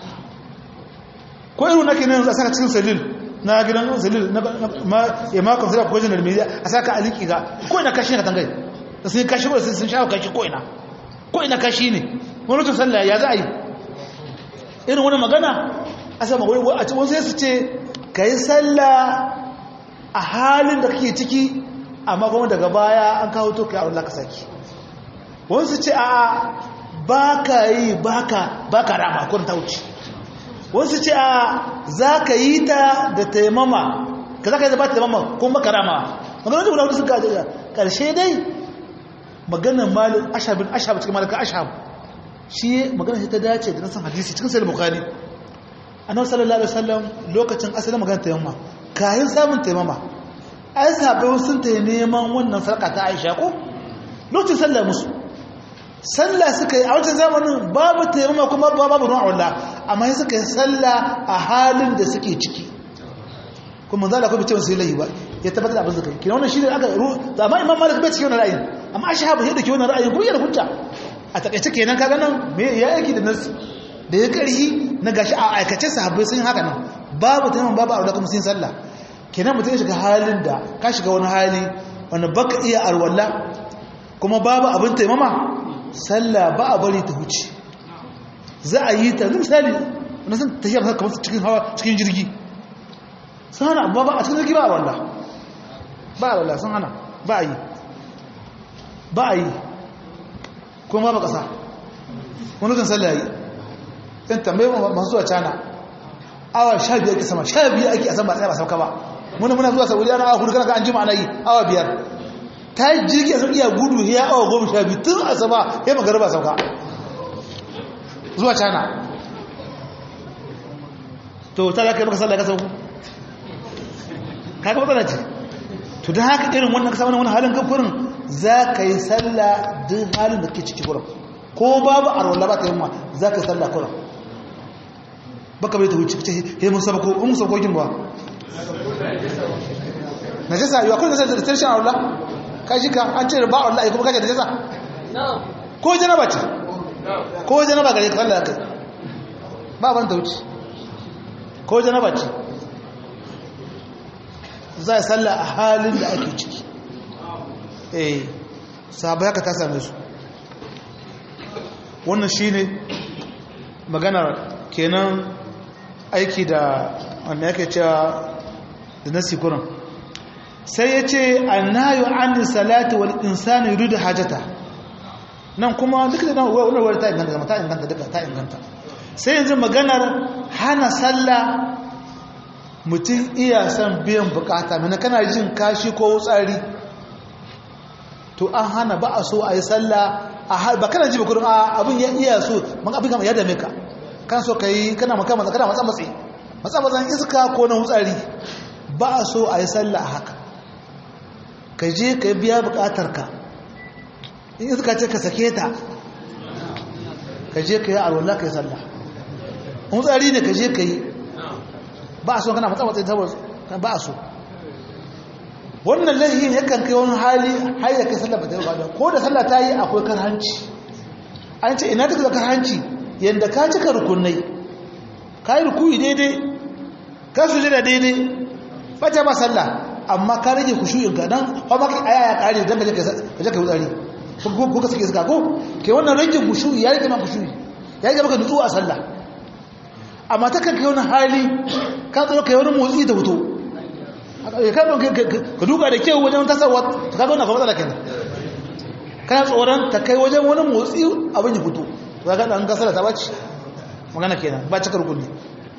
ko irin nake nan a saka cikin salil na gidan salil na ya makon sai ko janar media a saka aliki ga ko ina kashi ne ka tangai da sun kashi ko sun shawo kashi ko ina ko ina kashi ne wani lokacin sallah ya za a yi irin wani magana a sama wani a cikin sai su ce ka yi sallah a halin da kake ciki amma kuma daga baya an kawo to kai Allah ka saki wasu ce a baka yi baka baka rama kun ta wuce wasu ce a zaka yi ta da taimama ka zaka yi da ba taimama kuma baka rama magana da guda suka ga karshe dai maganar malik ashabin ashab cikin malaka ashab shi magana shi ta dace da nasan hadisi cikin sahih bukhari annabi sallallahu alaihi wasallam lokacin asalin magana taimama kayan samun taimama ai sabai sun ta neman wannan sarka ta aisha ko lokacin sallah musu sallah suka yi a wancan zamanin babu taimama kuma babu ruwan Allah amma suka yi sallah a halin da suke ciki kuma za a kuma cewa sai layi ba ya tabbatar da abin suka yi kina wannan shi ne aka ru amma imam malik bai cikin wannan ra'ayin amma ashhabu ya dake wannan ra'ayin kuma yana hujja a takaice kenan kaga nan me ya aiki da nasu da ya karhi na gashi a aikace sahabbai sun haka nan babu taimama babu aure kuma sun sallah kenan mutum ya shiga halin da ka shiga wani hali wanda baka iya arwalla kuma babu abin taimama sallah ba a bari ta huce za a yi ta misali na san tafiya ba kamar cikin hawa cikin jirgi sun hana ba a cikin jirgi ba a walla ba a walla sun hana ba a yi ba a yi kuma ba ƙasa wani kan sallah yi ɗin tambayi masu zuwa cana awa sha biyar ake sama sha biyar ake a sama tsaye ba sauka ba muna muna zuwa saudi ana awa hudu kana ka an jima ana yi awa biyar ta yi jirgi a iya gudu ya awa goma sha biyu tun asaba ya magana ba sauka zuwa cana to ta da kai maka sallah ka sauku kaga matsala ce to don haka irin wannan kasa wani halin kafurin za ka yi sallah duk halin da ke ciki kuran ko babu arwallah ba ta yi ma za ka yi sallah kuran baka bai ta wuce ce he mun sabako mun sabakokin ba na jasa yi akwai da tarshen arwallah ka shi ka an ce ba arwallah kuma kaje da jasa ko janaba ce ko janaba gare ka sallah kai ba ban ta wuce ko janaba ce za a salla a halin da ake ciki eh sahabai haka ta same su wannan shine maganar kenan aiki da wanda yake cewa da nasi kuran sai ya ce annayu an salati wal insani yuridu hajata nan kuma duk da wannan wani ta inganta ta inganta duka ta inganta sai yanzu maganar hana sallah mutum iya son biyan bukata mana kana jin kashi ko tsari to an hana ba a so a yi sallah ba kana ji bakurin abin ya iya so man abin kama ya dame ka kan so ka yi kana maka matsa kana matsa matsi matsa matsan iska ko na wutsari ba a so a yi sallah a haka ka je ka biya bukatar ka in iska ce ka sake ta ka je ka yi alwallah ka yi sallah wutsari ne ka je ka yi ba a so kana matsa matsayin tabbas ba a so wannan lahin yakan kai wani hali har ya kai sallah ba ta yi ba ko da sallah ta yi akwai karhanci an ce ina take da karhanci yadda ka cika rukunai ka yi rukuyi daidai ka su jira daidai ba ta ba sallah amma ka rage kushuyin ka dan ba maka aya ya kare dan gaje ka je ka wutsari ko ka sake suka ko ke wannan rage kushuyi ya rage ma kushuyi ya rage maka nutsuwa a sallah amma ta kanka wani hali ka tsoro kai wani motsi da fito ka duka da kyau wajen tasarwa ta kaga wannan matsala kenan kana tsoron ta kai wajen wani motsi abin ya fito to kaga dan gasala ta bace magana kenan ba cikar gunni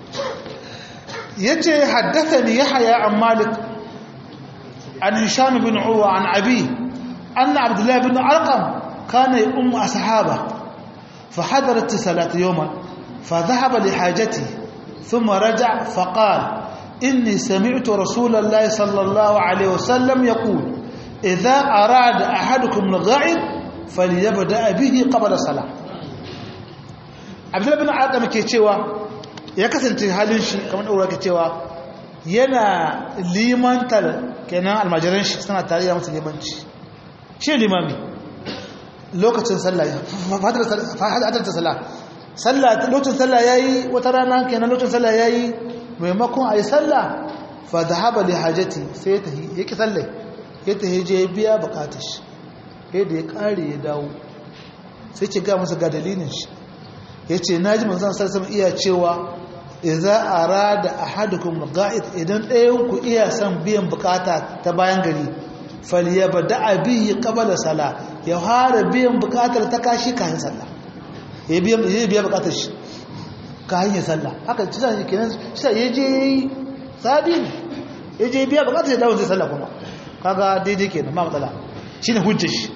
yace haddathani yahya an malik an hisham bin urwa an abi anna abdullah bin arqam kana yum ashaba فحضرت الصلاه يوما فذهب لحاجته ثم رجع فقال إني سمعت رسول الله صلى الله عليه وسلم يقول إذا أراد أحدكم الغائب فليبدأ به قبل الصلاة عبد الله بن عادم ke cewa ya kasance halin shi kamar daura ke cewa yana limantar kenan almajiran shi suna tare da musu limanci shi limami lokacin sallah fadar ta sallah sallah lokacin sallah yayi wata rana kenan lokacin sallah yayi maimakon ayi sallah fa dhahaba li hajati sai ya tahi yake sallah ya tahi je biya bukatar shi sai da ya kare ya dawo sai ce ga masa ga dalilin shi yace naji manzon sallallahu alaihi iya cewa idza arada ahadukum ga'id idan ɗayan ku iya son biyan bukata ta bayan gari falyabda bihi qabla sala ya fara biyan bukatar ta kashi kafin sallah ya biya bukatar shi ka hanyar sallah haka cisa shi kenan cisa ya je sabi ne ya je biya bukatar ya dawo zai sallah kuma kaga daidai kenan ma matsala shi ne hujjar shi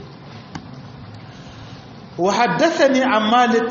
wa haddathani an malik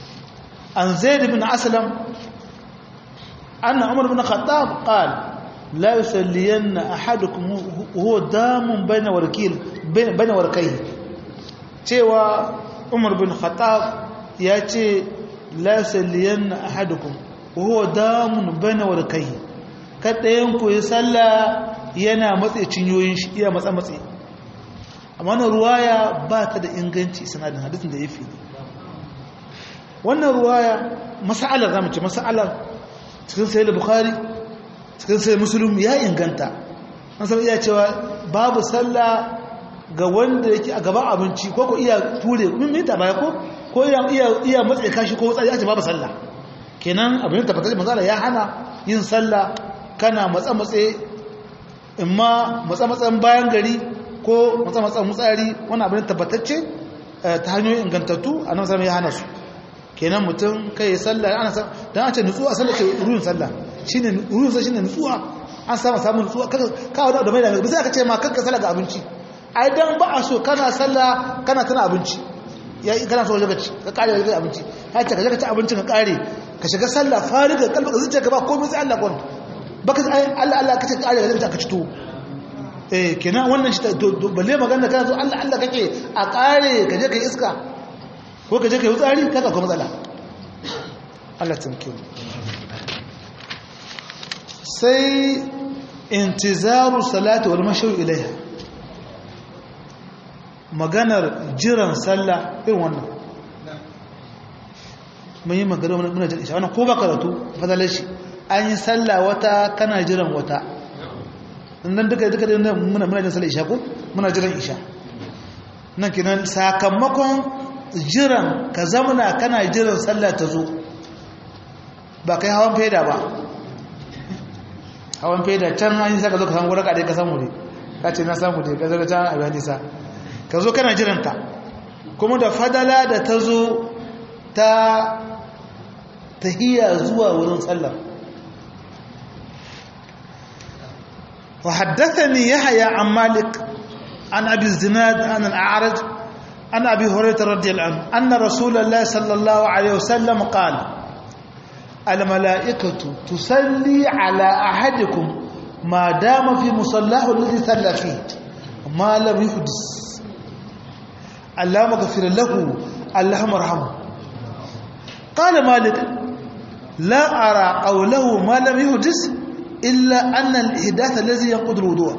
an zaid bin aslam anna umar bin khattab qala la yusalliyanna ahadukum huwa damun baina warkil baina warkai cewa Umar bin Khattab ya ce la yusalliyanna ahadukum huwa damun baina warkai kadayan ku ya salla yana matsayi cinyoyin shi iya matsa matsayi amma wannan ruwaya ba ta da inganci sanadin hadisin da ya fi wannan ruwaya mas'alar zamu ce mas'alar cikin sahih bukhari cikin sahih muslim ya inganta an san iya cewa babu sallah ga wanda yake a gaban abinci ko ko iya ture min mita baya ko ko iya iya iya matsayi kashi ko tsari ce babu sallah kenan abin da tabbatar manzo ya hana yin sallah kana matsa matsayi imma matsa matsan bayan gari ko matsa matsan mutsari wannan abin tabbatacce ta hanyoyin ingantattu annabi sallallahu ya hana su kenan mutum kai ya sallah ana san dan a ce nutsuwa sallah ce ruhin sallah shine ruhin sallah shine nutsuwa an samu samu nutsuwa kaga ka wada da mai da ba sai aka ce ma kanka sallah ga abinci ai dan ba a so kana sallah kana tana abinci ya kana so ka ci ka kare ga abinci har ta ka ci abincin ka kare ka shiga sallah fariga kalbaka zuciya ka ba komai sai Allah kon baka ai Allah Allah kace ka kare ga ka ci to eh kenan wannan shi balle magana kana so Allah Allah kake a kare ka je kai iska ko ka je ka yi tsari kaga kuma matsala Allah tsinke sai intizaru salati wal mashayu ilaiha maganar jiran sallah irin wannan mun yi magana muna jin isha wannan ko ba karatu fadalar shi an yi sallah wata kana jiran wata nan duka duka da muna muna jin sallah isha ko muna jiran isha nan kinan sakamakon jiran ka zamana kana jiran sallah ta zo ba kai hawan faida ba hawan faida can an yi saka zo ka samu wadaka dai ka samu ne ka ce na samu dai ka zo ka can a bayan nisa ka zo kana jiranta kuma da fadala da ta zo ta tahiyya zuwa wurin sallah wa haddathani yahya an malik an abi zinad an al-a'raj عن أبي هريرة رضي الله عنه أن رسول الله صلى الله عليه وسلم قال الملائكة تصلي على أحدكم ما دام في مصلاه الذي صلى فيه ما لم يحدث اللهم اغفر له اللهم ارحمه قال مالك لا أرى قوله ما لم يحدث إلا أن الإحداث الذي ينقض الوضوء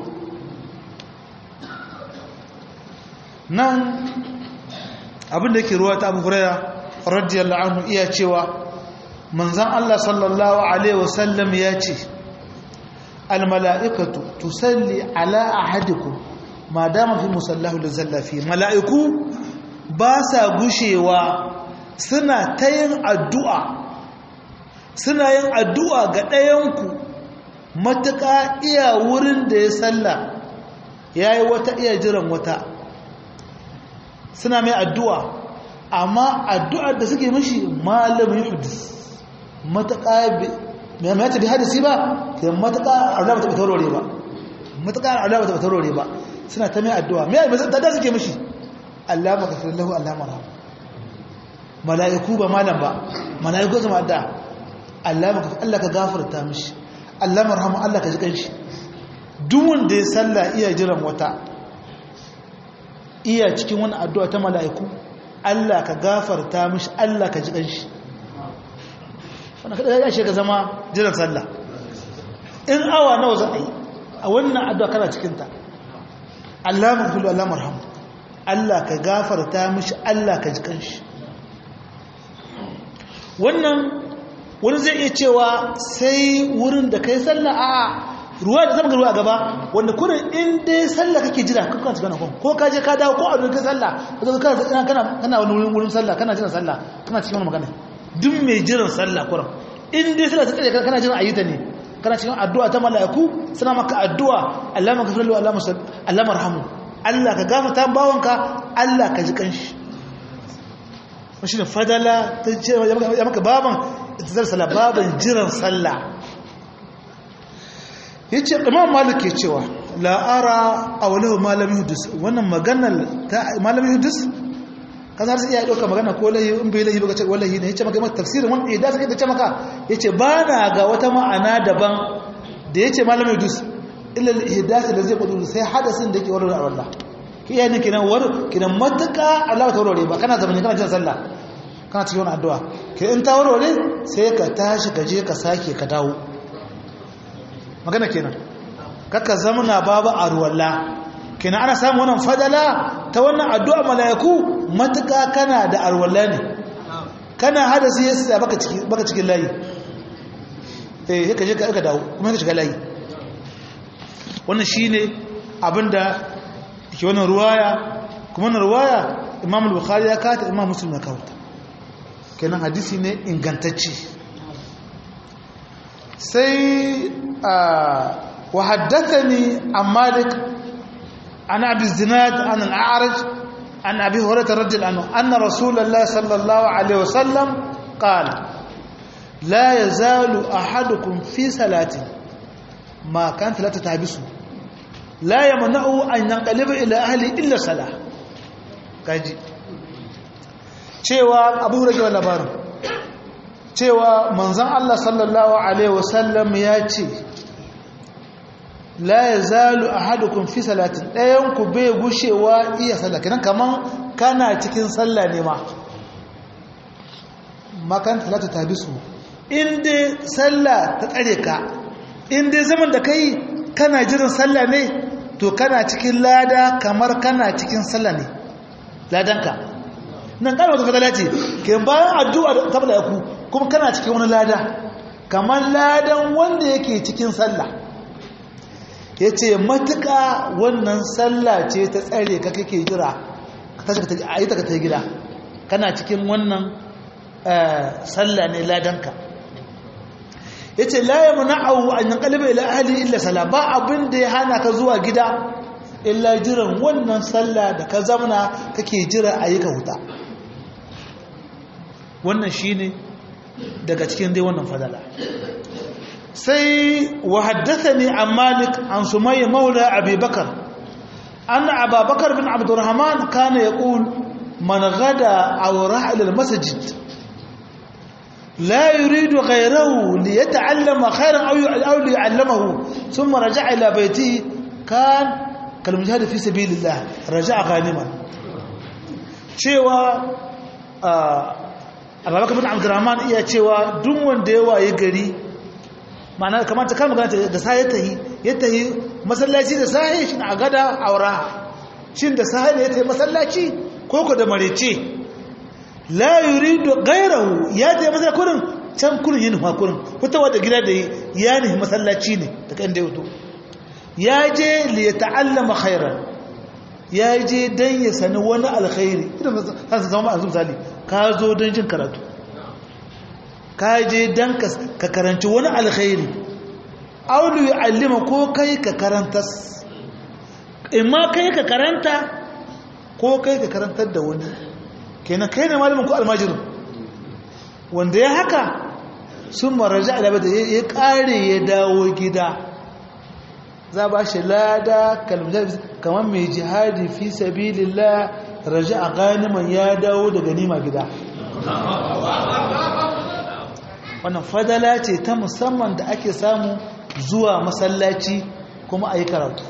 نعم abinda yake ruwa ta abu huraira radiyallahu anhu iya cewa manzan Allah sallallahu alaihi wasallam ya ce almala'ikatu tusalli ala ahadikum ma dama fi musallahu da zallafi mala'iku ba sa gushewa suna ta yin addu'a suna yin addu'a ga ɗayanku matuƙa iya wurin da ya salla ya yi wata iya jiran wata suna mai addu'a amma addu'ar da suke mashi malamin hudus matuƙa mai mai tabi hadisi ba ke matuƙa Allah ba ta tarore ba matuƙa Allah ba ta tarore ba suna ta mai addu'a mai mai da suke mashi Allah maka fi lahu Allah mara mala'iku ba malam ba mala'iku zama addu'a Allah maka Allah ka gafarta mishi Allah marhamu Allah ka ji kanshi duk wanda ya salla iya jiran wata iya cikin wani addu'a ta mala'iku Allah ka gafarta mishi Allah ka ji kanshi wannan kada ya shiga zama jiran sallah in awa nawa za a yi a wannan addu'a kana cikin ta Allah maghfiru Allah marhamu Allah ka gafarta mishi Allah ka ji kanshi wannan wani zai iya cewa sai wurin da kai sallah a ruwa da zama ruwa a gaba wanda kurin in dai sallah kake jira kan kan cikin ko ka je ka dawo ko a wurin kai sallah ka kana kana kana wani wurin wurin sallah kana jiran sallah kana cikin wani magana duk mai jiran sallah kurin in dai sallah ta tsaye kana jiran ayyuta ne kana cikin addu'a ta mala'iku suna maka addu'a Allah maka firlu Allah musal Allah marhamu Allah ka gafarta bawanka Allah ka ji kanshi shi ne fadala ta ce ya maka baban intizar sallah baban jiran sallah ya ce imam malik ke cewa la'ara a walahu malami hudus wannan maganar ta malami hudus ka za su iya ɗauka magana ko lahi in bai lahi ba ce wallahi ne ya ce maka maka tafsirin wanda ya dace da ce maka ya ce ba na ga wata ma'ana daban da ya ce malamin dus ilal ihdasi da zai kudu sai hadasin da ke warware a wallah ki yayin kinan war kinan mataka Allah ta warware ba kana zamani kana cin sallah kana cikin wani addu'a ki in ta warware sai ka tashi ka je ka sake ka dawo magana kenan kaka zamana babu arwalla kenan ana samu wannan fadala ta wannan addu'a malaiku mataka kana da arwalla ne kana hadasi yasa baka ciki baka cikin layi eh ka je ka dawo kuma ka shiga layi wannan shine abinda ke wannan ruwaya kuma wannan ruwaya Imam al-Bukhari ya kata Imam Muslim ya kawo kenan hadisi ne ingantacce sai wa haddathani an Malik an Abi Zinad an al-A'raj an Abi Hurairah radhiyallahu anhu anna Rasulullah sallallahu alaihi wasallam qala la yazalu ahadukum fi salati ma kan talata tabisu la yamna'u an yanqaliba ila ahli illa salah kaji cewa Abu Hurairah labarin cewa manzon Allah sallallahu alaihi wasallam ya ce la yazalu ahadukum fi salatin dayan ku bai gushewa iya sallah kenan kaman kana cikin sallah ne ma makan talata tabisu inda sallah ta tsare ka inda zaman da kai kana jiran sallah ne to kana cikin lada kamar kana cikin sallah ne ladanka nan kana wata fadala ce ke bayan addu'a ta bada ku kuma kana cikin wani lada kamar ladan wanda yake cikin sallah ya ce matuƙa wannan sallah ce ta tsare ka kake jira a yi ta ka ta gida kana cikin wannan sallah ne ladanka ya ce laye muna'awu an yi ƙalibai ila ahali illa sala ba abin da ya hana ka zuwa gida illa jiran wannan sallah da ka zamana kake jira a yi ka huta wannan shi ne daga cikin dai wannan fadala sai wa haddasa ne an malik an sumaye maula abubakar an ababakar bin abdurrahman kana ya ƙul man gada a wura ilal masajid لا يريد غيره ليتعلم خيرا أو أو ليعلمه ثم رجع إلى بيته كان كالمجاهد في سبيل الله رجع غانما cewa abubakar bin abdurrahman iya cewa duk wanda yawa ya gari ma'ana kamar ta kama ganta da sa ya tahi ya tahi masallaci da sahi shi a gada aura shin da sahi ne ya tahi masallaci ko ko da marece la yuridu ghayrahu ya ta masa kurin can kurin yin kurin fitowa da gida da ya ne masallaci ne da kan da yato ya je li yata'allama khairan ya je dan ya sani wani alkhairi idan ka zama a misali ka zo dan jin karatu ka je dan ka karanci wani alkhairi aw li yu'allima ko kai ka karantas imma kai ka karanta ko kai ka karantar da wani kenan kai ne malamin ko almajirin wanda ya haka sun maraja alabata ya kare ya dawo gida za ba shi lada kamar mai jihadi fi sabilillah raja a ganiman ya dawo da ganima gida wannan fadala ce ta musamman da ake samu zuwa masallaci kuma a yi karatu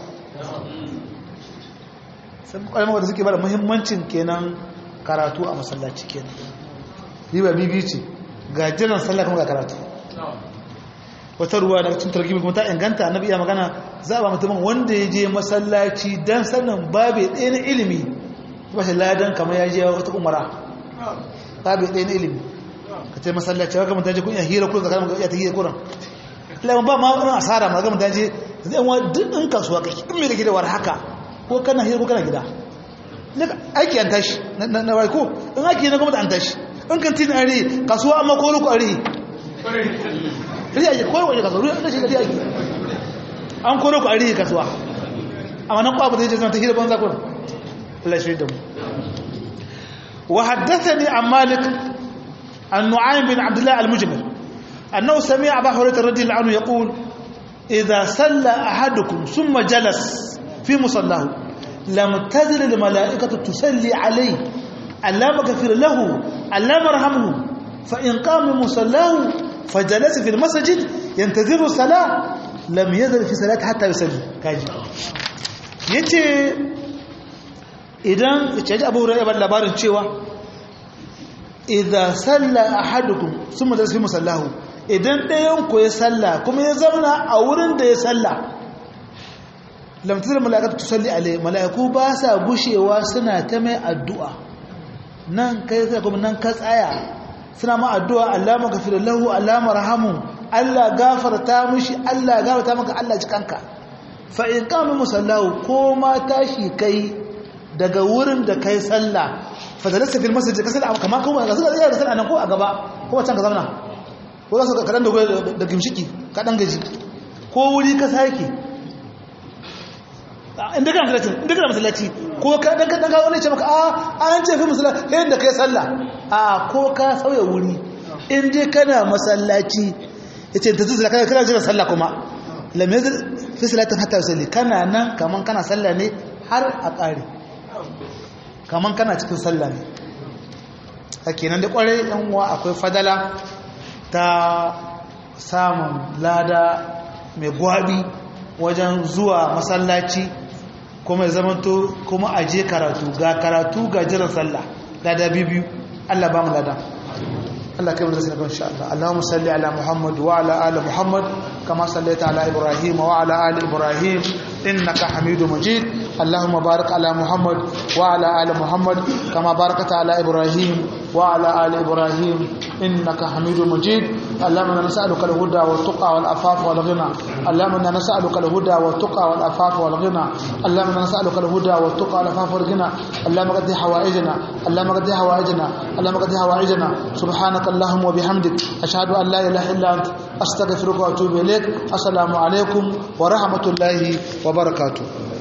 sai kwalmar da suke bada muhimmancin kenan karatu a masallaci kenan riba bibi ce ga jiran sallah kuma ga karatu wata ruwa daga cikin targibi kuma ta inganta annabi iya magana za a ba mutumin wanda ya je masallaci dan sanin babe ɗaya na ilimi ba shi ladan kamar ya je wata umara babe ɗaya na ilimi ka ce masallaci ga mutum je kun iya hira kurin zakarar ya ta hira kurin lamun ba ma wani asara ma ga mutum je zai wa duk ɗin kasuwa kake in mai da gida war haka ko kana hira ko kana gida aiki an tashi na bai ko in aiki na gwamnati an tashi in kantin an rihi kasuwa amma ko ruku a rihi rihi ake kowai waje kasuwa rihi ake rihi ake an ko ruku a rihi kasuwa amma nan kwa ba zai ce zama ta hira banza kuna Allah shi da mu wa haddathani an malik an nu'aym bin abdullah al-mujmir annahu sami'a abu hurairah radiyallahu anhu yaqul idha salla ahadukum thumma jalas fi musallahu لم تزل الملائكة تسلي عليه ألا مغفر له ألا مرحمه فإن قام من مصلاه فجلس في المسجد ينتظر الصلاة lam yazal fi salati hatta yusalli kaji yace idan yace Abu Hurairah ban labarin cewa idza salla ahadukum thumma fi musallahu idan ɗayan ku ya salla kuma ya zauna a wurin da ya salla lam tazal malaikatu tusalli alai malaiku ba sa gushewa suna ta mai addu'a nan kai sai kuma nan ka tsaya suna ma addu'a Allah maghfir lahu Allah marhamu Allah gafarta mishi Allah gafarta maka Allah jikanka fa in qama musallahu ko ma tashi kai daga wurin da kai sallah fa dalasta fil masjid ka sallah kamar kuma ga sallah da sallah nan ko a gaba ko can ka zauna ko za su ka kadan da gimshiki ka dan gaji ko wuri ka sake inda kana masallaci inda kana masallaci ko ka dan ka dan ka wani ce maka a an ce fi masallaci yayin da kai sallah a ko ka sauya wuri in dai kana masallaci yace ta zuwa kana kana jira sallah kuma lam yazil fi salatin hatta yusalli kana nan kaman kana sallah ne har a kare kaman kana cikin sallah ne kenan da kwarai yan uwa akwai fadala ta samun lada mai gwabi wajen zuwa masallaci kuma ya zamanto kuma aje karatu ga karatu ga jiran sallah lada biyu Allah ba mu lada Allah kai mu da sai insha Allah Allahumma salli ala Muhammad wa ala ali Muhammad kama sallaita ala Ibrahim wa ala ali Ibrahim innaka Hamidum Majid Allahumma barik ala Muhammad wa ala ali Muhammad kama barakta ala Ibrahim wa ala ali Ibrahim innaka Hamidum Majid اللهم انا نسالك الهدى والتقى والعفاف والغنى اللهم انا نسالك الهدى والتقى والعفاف والغنى اللهم انا نسالك الهدى والتقى والعفاف والغنى اللهم قد حوائجنا اللهم قد حوائجنا اللهم قد حوائجنا سبحانك اللهم وبحمدك اشهد ان لا اله الا انت استغفرك واتوب اليك السلام عليكم ورحمه الله وبركاته